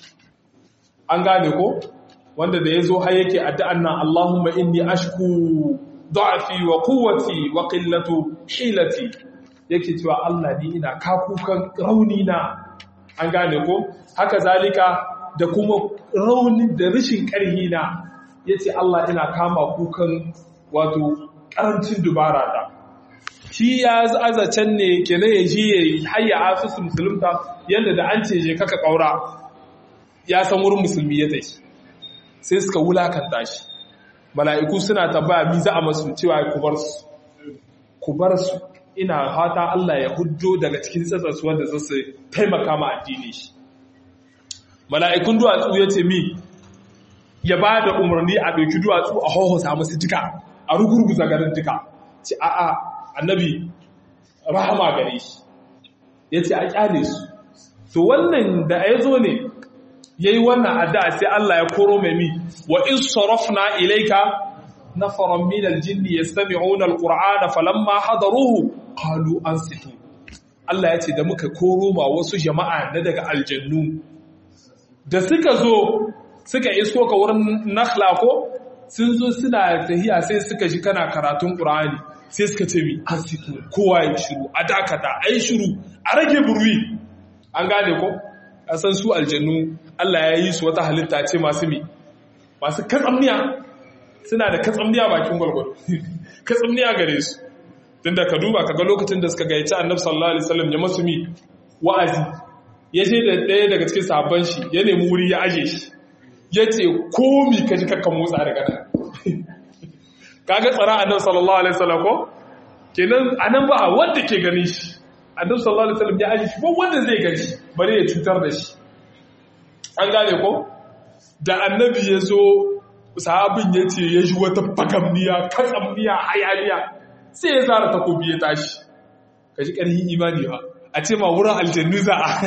an gane ko wanda da ya zo har yake addu'an nan Allahumma inni ashku da'afi wa quwwati wa qillatu hilati yake cewa Allah ni ina kakukan rauni na an gane ko haka zalika da kuma rauni da rashin karhi na yace Allah ina kama kukan wato karancin dubara da shi ya azacen ne kenan ya ji ya hayya asusun musulunta yadda da an ce je kaka kaura ya san wurin musulmi ya tashi sai suka wulakanta shi mala'iku suna tambaya mi za a masu cewa ku bar su ku bar su ina fata Allah ya hujjo daga cikin tsatsarsu wanda za su taimaka ma addini shi mala'ikun duwatsu ya ce mi ya ba da umarni a ɗauki duwatsu a hohosa musu duka a rugurguza garin duka ce a'a annabi rahama gare shi ya ce a kyale su to wannan da ya zo ne ya yi wannan addu'a sai Allah ya koro mai mi wa in sarafna ilaika nafaran min aljinni yastami'una alqur'ana falamma hadaruhu qalu ansitu Allah ya ce da muka koro ma wasu jama'a na daga aljannu da suka zo suka isko ka wurin nakhla ko sun zo suna tahiya sai suka ji kana karatun qur'ani sai suka ce mi ansitu kowa ya shiru a dakata ai shiru a rage burwi an gane ko san su aljannu Allah ya yi su wata halitta ce masu mi masu katsamniya suna da katsamniya bakin gwalgwado katsamniya gare su tun da ka duba ka ga lokacin da suka gayyaci annabi sallallahu alaihi wasallam ya masu mi wa'azi ya je da ɗaya daga cikin sabon shi ya nemi wuri ya aje shi ya ce komi ka ji kakkan motsa daga nan kaga tsara annabi sallallahu alaihi wasallam ko kenan anan ba wanda ke ganin shi annabi sallallahu alaihi wasallam ya aji shi ba wanda zai gani bare ya cutar da shi an gane ko da annabi ya zo sahabin ya ce ya ji wata bagamniya katsamniya hayaniya sai ya zara takobi ya tashi ka ji ƙarfin imani ba a ce ma wurin aljannu za a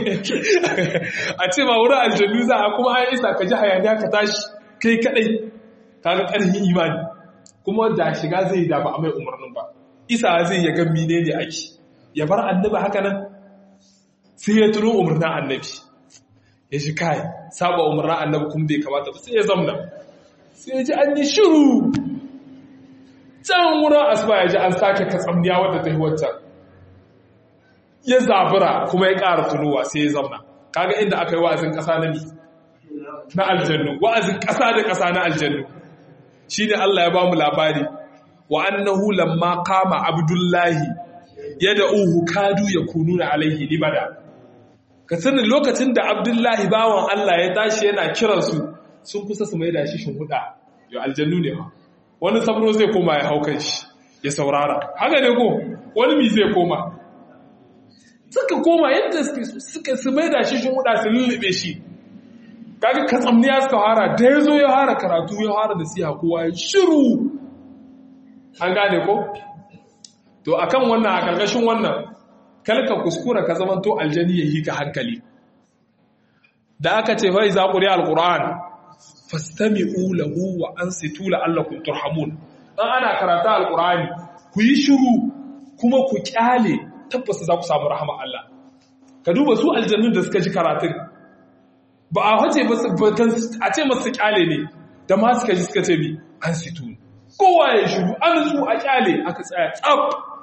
a ce ma wurin aljannu za a kuma an isa ka ji hayaniya ka tashi kai kadai ka ga ƙarfin imani kuma da shiga zai da ba a mai umarnin ba isa zai ya ga mine ne ake ya bar annabi haka nan sai ya tuno umarnin annabi ya shi kai saba umarnin annabi kuma bai kamata ba sai ya zamna sai ya ji an yi shiru can wurin asuba ya ji an sake katsamniya wadda ta yi wancan ya zabura kuma ya ƙara tunowa sai ya zamna kaga inda aka yi wa'azin ƙasa na na aljannu wa'azin ƙasa da ƙasa na aljannu shi ne Allah ya ba mu labari wa annahu lamma kama abdullahi yadda uhu kadu ya kunu na alaihi libada ka sani lokacin da abdullahi bawan Allah ya tashi yana kiransu sun kusa su mai da shi huda yau aljannu ne ma wani sabro zai koma ya haukan shi ya saurara haka ne ko wani mi zai koma suka koma yadda suka su mai da shi huda su lullube shi kaga katsamniya suka hara da ya zo ya hara karatu ya hara da siya kowa ya shiru an gane ko to akan wannan a karkashin wannan kalka kuskura ka zamanto aljani ya yi ka hankali da aka ce fai za ƙuri alƙur'an fastami'u lahu wa ansitu la'allakum turhamun dan ana karata alƙur'ani ku yi shiru kuma ku kyale tabbas za ku samu rahama Allah ka duba su aljannun da suka ji karatun ba a wace a ce masu kyale ne da ma suka ji suka ce bi an situ kowa ya shiru an su a kyale aka tsaya tsab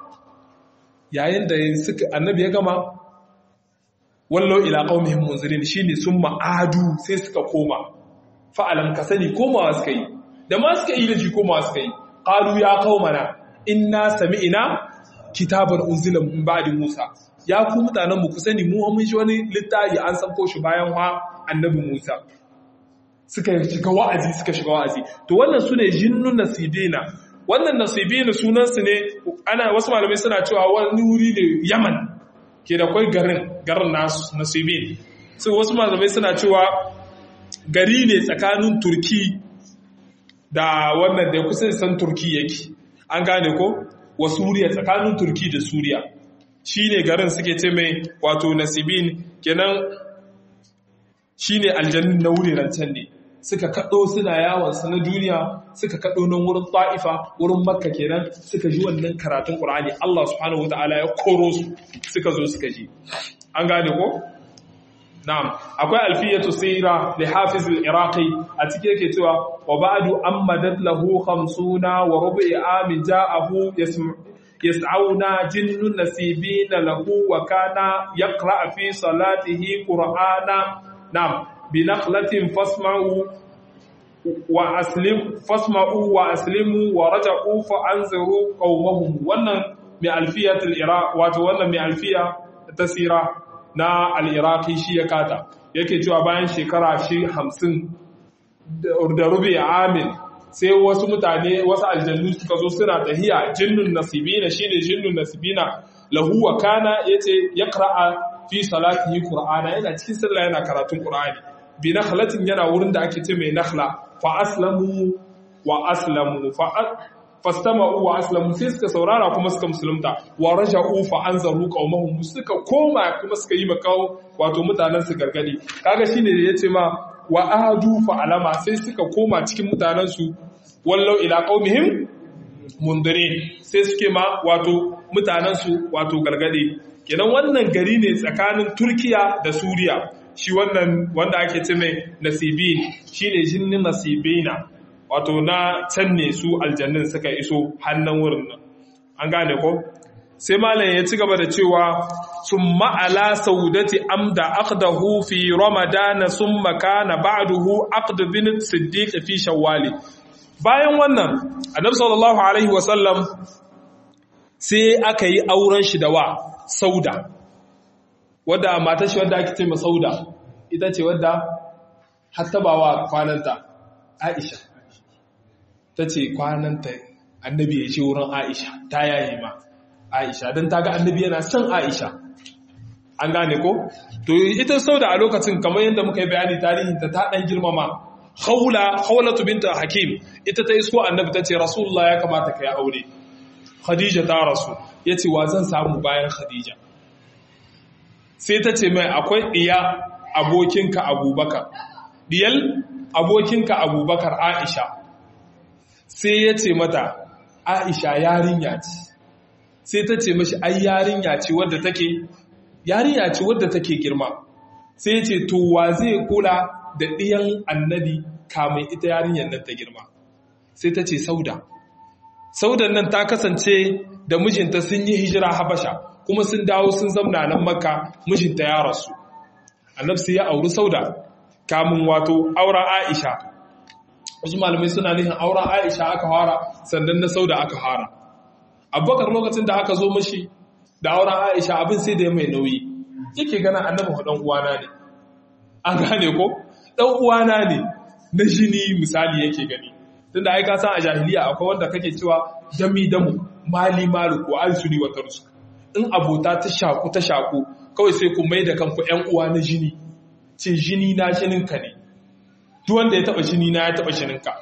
yayin da suka annabi ya gama wallo ila qaumihim munzirin shine sun ma'adu sai suka koma fa'alam ka sani komawa suka yi da ma suka yi da shi komawa suka yi qalu ya qaumana inna sami'na kitaban unzila min ba'di musa ya ku mutanen mu ku sani mu mun shi wani littafi an sanko shi bayan wa annabi Musa suka shiga wa'azi suka shiga wa'azi to wannan sune jinnun nasibina wannan nasibina sunan su ne ana wasu malamai suna cewa wani wuri ne Yaman ke da kai garin garin nasu nasibin sai wasu malamai suna cewa gari ne tsakanin Turki da wannan da kusa san Turki yake an gane ko wa Suriya tsakanin Turki da Suriya shine garin suke ce mai wato nasibin kenan shi ne aljannin na wuriran can ne suka kaɗo suna yawonsu na duniya suka kaɗo nan wurin ta'ifa wurin makka kenan suka ji wannan karatun ƙur'ani Allah subhanahu wata'ala ya koro su suka zo suka ji an gane ko na'am akwai alfiyatu sira li hafiz al-iraqi a cikin yake cewa wa ba'du ammadat lahu 50 wa rubu'i amin ja'ahu yas'auna jinnun nasibina lahu wa kana yaqra fi salatihi qur'ana نعم بنخلة فاسمعوا وأسلم فاسمعوا وأسلموا ورجعوا فأنذروا قومهم wannan mai alfiya al-iraq wato wannan mai alfiya tasira na al-iraqi shi ya kata yake cewa bayan shekara shi 50 da rubi amin sai wasu mutane wasu aljannu suka zo suna tahiya jinnun nasibina shine jinnun nasibina lahu wa kana yace yaqra'a fi salatihi qur'ana yana cikin sallah yana karatun qur'ani bi nakhlatin yana wurin da ake ce mai nakhla fa aslamu wa aslamu fa fastama'u wa aslamu sai suka saurara kuma suka musulunta wa raja'u fa anzaru qaumahum suka koma kuma suka yi makau wato mutanen su gargadi kaga shine da yace ma wa ahadu fa alama sai suka koma cikin mutanen su wallau ila qaumihim mundirin sai suke ma wato mutanen su wato gargadi kenan wannan gari ne tsakanin turkiya da suriya shi wannan wanda ake ce mai nasibin shi ne jinnin nasibina wato na can ne su aljannin suka iso hannun wurin nan an gane ko sai malam ya ci gaba da cewa sun ma'ala saudati amda aqdahu fi ramadana sun makana ba'duhu aqd bin siddiq fi shawwali bayan wannan annabi sallallahu alaihi wasallam sai aka yi auren shi da wa sauda wadda matar shi wadda ake ce ma sauda ita ce wadda hatta ba wa kwananta aisha ta ce kwananta annabi ya ce wurin aisha ta yaye ma aisha don ta ga annabi yana son aisha an gane ko to ita sauda a lokacin kamar yadda muka yi bayani tarihin ta ta dan girmama haula haulatu binta hakim ita ta isko annabi ta ce rasulullah ya kamata ka yi aure khadija ta rasu ya ce wa zan samu bayan khadija sai ta ce mai akwai ɗiya abokinka abubakar ɗiyal abokinka abubakar aisha sai ya ce mata aisha yarinya ce sai ta ce mashi ai yarinya ce wadda take yarinya ce wadda take girma sai ya ce to wa zai kula da ɗiyan annabi kamun ita yarinyar nan ta girma sai ta ce sauda saudan nan ta kasance da mijinta sun yi hijira habasha kuma sun dawo sun zamna nan makka mijinta ya rasu annabi sai ya auri sauda kamun wato auren aisha wasu malamai suna nihin auren aisha aka fara sannan na sauda aka fara abubakar lokacin da aka zo mashi da auren aisha abin sai da ya mai nauyi yake gana annabi dan uwana ne an gane ko dan uwana ne na jini misali yake gani tunda ai ka san a jahiliya akwai wanda kake cewa dami damu mali malu ko alsuni wa tarsu in abota ta shaku ta shaku kawai sai ku mai da kanku ƴan uwa na jini ce jini na jinin ka ne duk wanda ya taba jini na ya taba jinin ka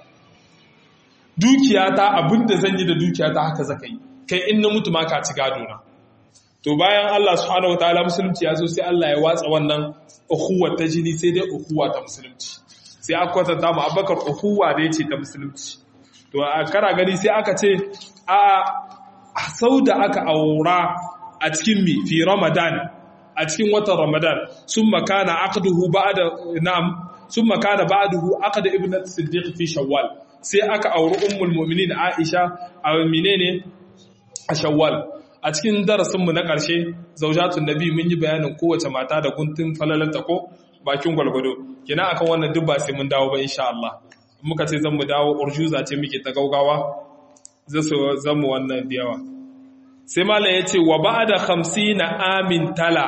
dukiya ta abinda zan yi da dukiya ta haka zaka yi kai in na mutu ma ka ci gado na to bayan Allah subhanahu wataala musulunci ya zo sai Allah ya watsa wannan ukhuwa ta jini sai dai ukhuwa ta musulunci sai aka kwatanta mu abakar ukhuwa da yace ta musulunci to a kara gani sai aka ce a sauda aka aura a cikin mi fi ramadan a cikin watan ramadan summa kana aqduhu ba'da na'am summa kana ba'dahu aqda ibnat siddiq fi shawwal sai aka auri ummul mu'minin aisha a menene a shawwal a cikin darasinmu na ƙarshe zaujatun nabi mun yi bayanin kowace mata da guntun falalanta ko bakin gwalgwado kina akan wannan duk ba sai mun dawo ba insha Allah muka ce zan mu dawo urjuza ce muke ta gaugawa zai so zan mu wannan da yawa sai malam ya ce wa ba'da 50 amin tala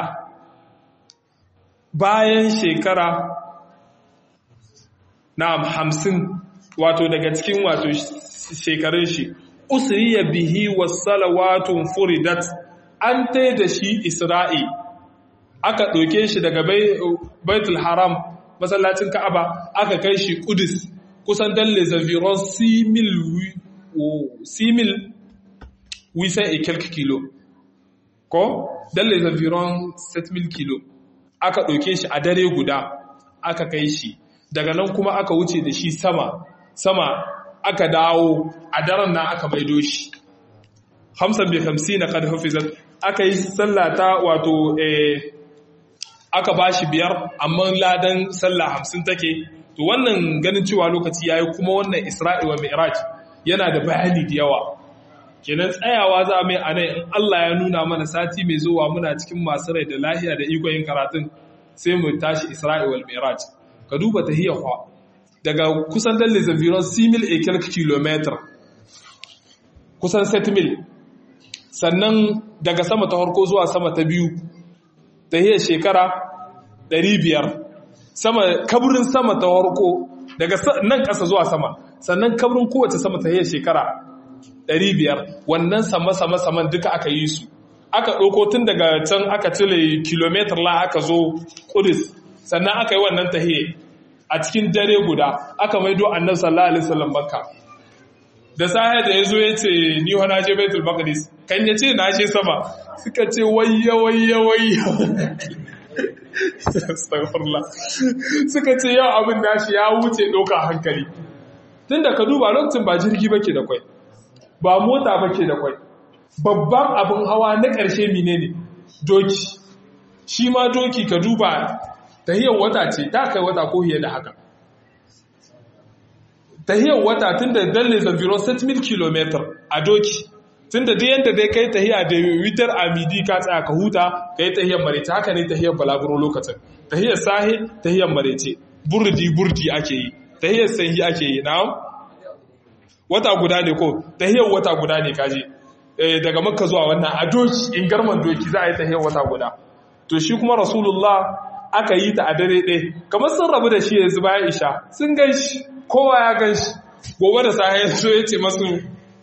bayan shekara na'am 50 wato daga cikin wato shekarun shi usriya bihi wassalawatun furidat an tai da shi isra'i aka ɗauke shi daga baitul haram masallacin ka'aba aka kai shi kudus kusan dan les environs 6000 wisan et quelques kilo ko dan les environs 7000 kilo aka ɗauke shi a dare guda aka kai shi daga nan kuma aka wuce da shi sama sama aka dawo a daren nan aka maido shi hamsan bai hamsi na kad hafizat aka yi sallata wato aka ba shi biyar amma ladan sallah hamsin take to wannan ganin cewa lokaci yayi kuma wannan isra'i wa mi'raj yana da bayani da yawa kenan tsayawa za mai anan in Allah ya nuna mana sati mai zuwa muna cikin masu rai da lahiya da ikon yin karatun sai mu tashi isra'i wal mi'raj ka duba tahiyya daga kusan dan les environs 6000 et quelques kilomètres kusan 7000 sannan daga sama ta harko zuwa sama ta biyu ta hiyar shekara 500 sama kaburin sama ta harko daga nan ƙasa zuwa sama sannan kaburin kowace sama ta hiyar shekara 500 wannan sama-sama saman duka aka yi su aka ɗauko tun daga can aka cire kilometer la aka zo kudus sannan aka yi wannan tahiyar a cikin dare guda aka maido annabi sallallahu alaihi wasallam makka da sahe da yazo yace ni wa naje baitul maqdis kan yace na je sama suka ce wayya wayya wayya astaghfirullah suka ce yau abin nashi ya wuce doka hankali tunda ka duba lokacin ba jirgi bake da kwai ba mota bake da kwai babban abin hawa na ƙarshe menene doki shi ma doki ka duba tahiyar wata ce ta kai wata ko fiye da haka tahiyar wata tun da dalle zafiro 7,000 km a doki tun da yadda dai kai tahiya da witar amidi ka tsaya ka huta ka yi tahiyar marece haka ne tahiyar balaguro lokacin tahiyar sahi tahiyar marece burdi burdi ake yi tahiyar sanyi ake yi na wata guda ne ko tahiyar wata guda ne kaji daga makka zuwa wannan a doki in garman doki za a yi tahiyar wata guda to shi kuma rasulullah aka yi ta a dare ɗaya kamar sun rabu da shi yanzu bayan isha sun gan shi kowa ya gan shi gobe da sahi so ya ce masu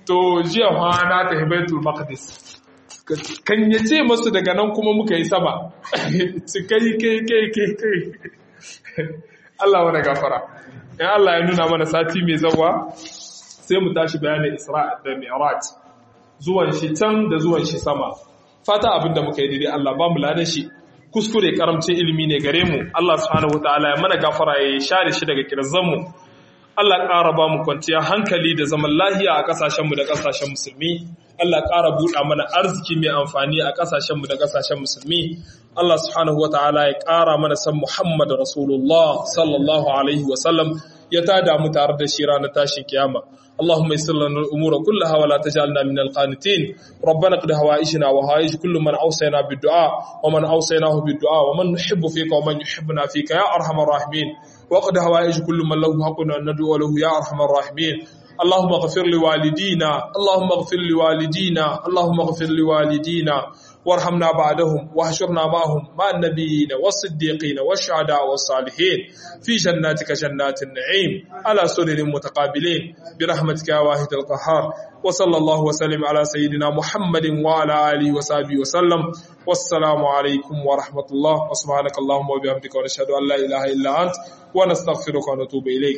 to jiya fa na tafi baitul maqdis kan ya ce masu daga nan kuma muka yi sama ci kai kai kai kai kai Allah wani gafara in Allah ya nuna mana sati mai zawa sai mu tashi bayanin Isra da Mi'raj zuwan shi can da zuwan shi sama fata abinda muka yi daidai Allah ba mu ladan shi kuskure karamcin ilimi ne gare mu Allah subhanahu wataala ya mana gafara ya share shi daga kirzan mu Allah ƙara ba mu kwanciya hankali da zaman lahiya a ƙasashenmu da ƙasashen musulmi Allah ƙara buɗa mana arziki mai amfani a ƙasashenmu da ƙasashen musulmi Allah subhanahu wataala ya ƙara mana san Muhammad Rasulullah sallallahu alaihi wasallam ya tada mu tare da shi ranar tashin kiyama اللهم يسر لنا الامور كلها ولا تجعلنا من القانتين ربنا قد هوائجنا وهائج كل من اوصينا بالدعاء ومن اوصيناه بالدعاء ومن نحب فيك ومن يحبنا فيك يا ارحم الراحمين وقد هوائج كل من له حق ان ندعو له يا ارحم الراحمين اللهم اغفر لوالدينا اللهم اغفر لوالدينا اللهم اغفر لوالدينا وارحمنا بعدهم واحشرنا معهم مع النبيين والصديقين والشهداء والصالحين في جناتك جنات النعيم على سرر متقابلين برحمتك يا واحد القهار وصلى الله وسلم على سيدنا محمد وعلى اله وصحبه وسلم والسلام عليكم ورحمه الله وسبحانك اللهم وبحمدك ونشهد ان لا اله الا انت ونستغفرك ونتوب اليك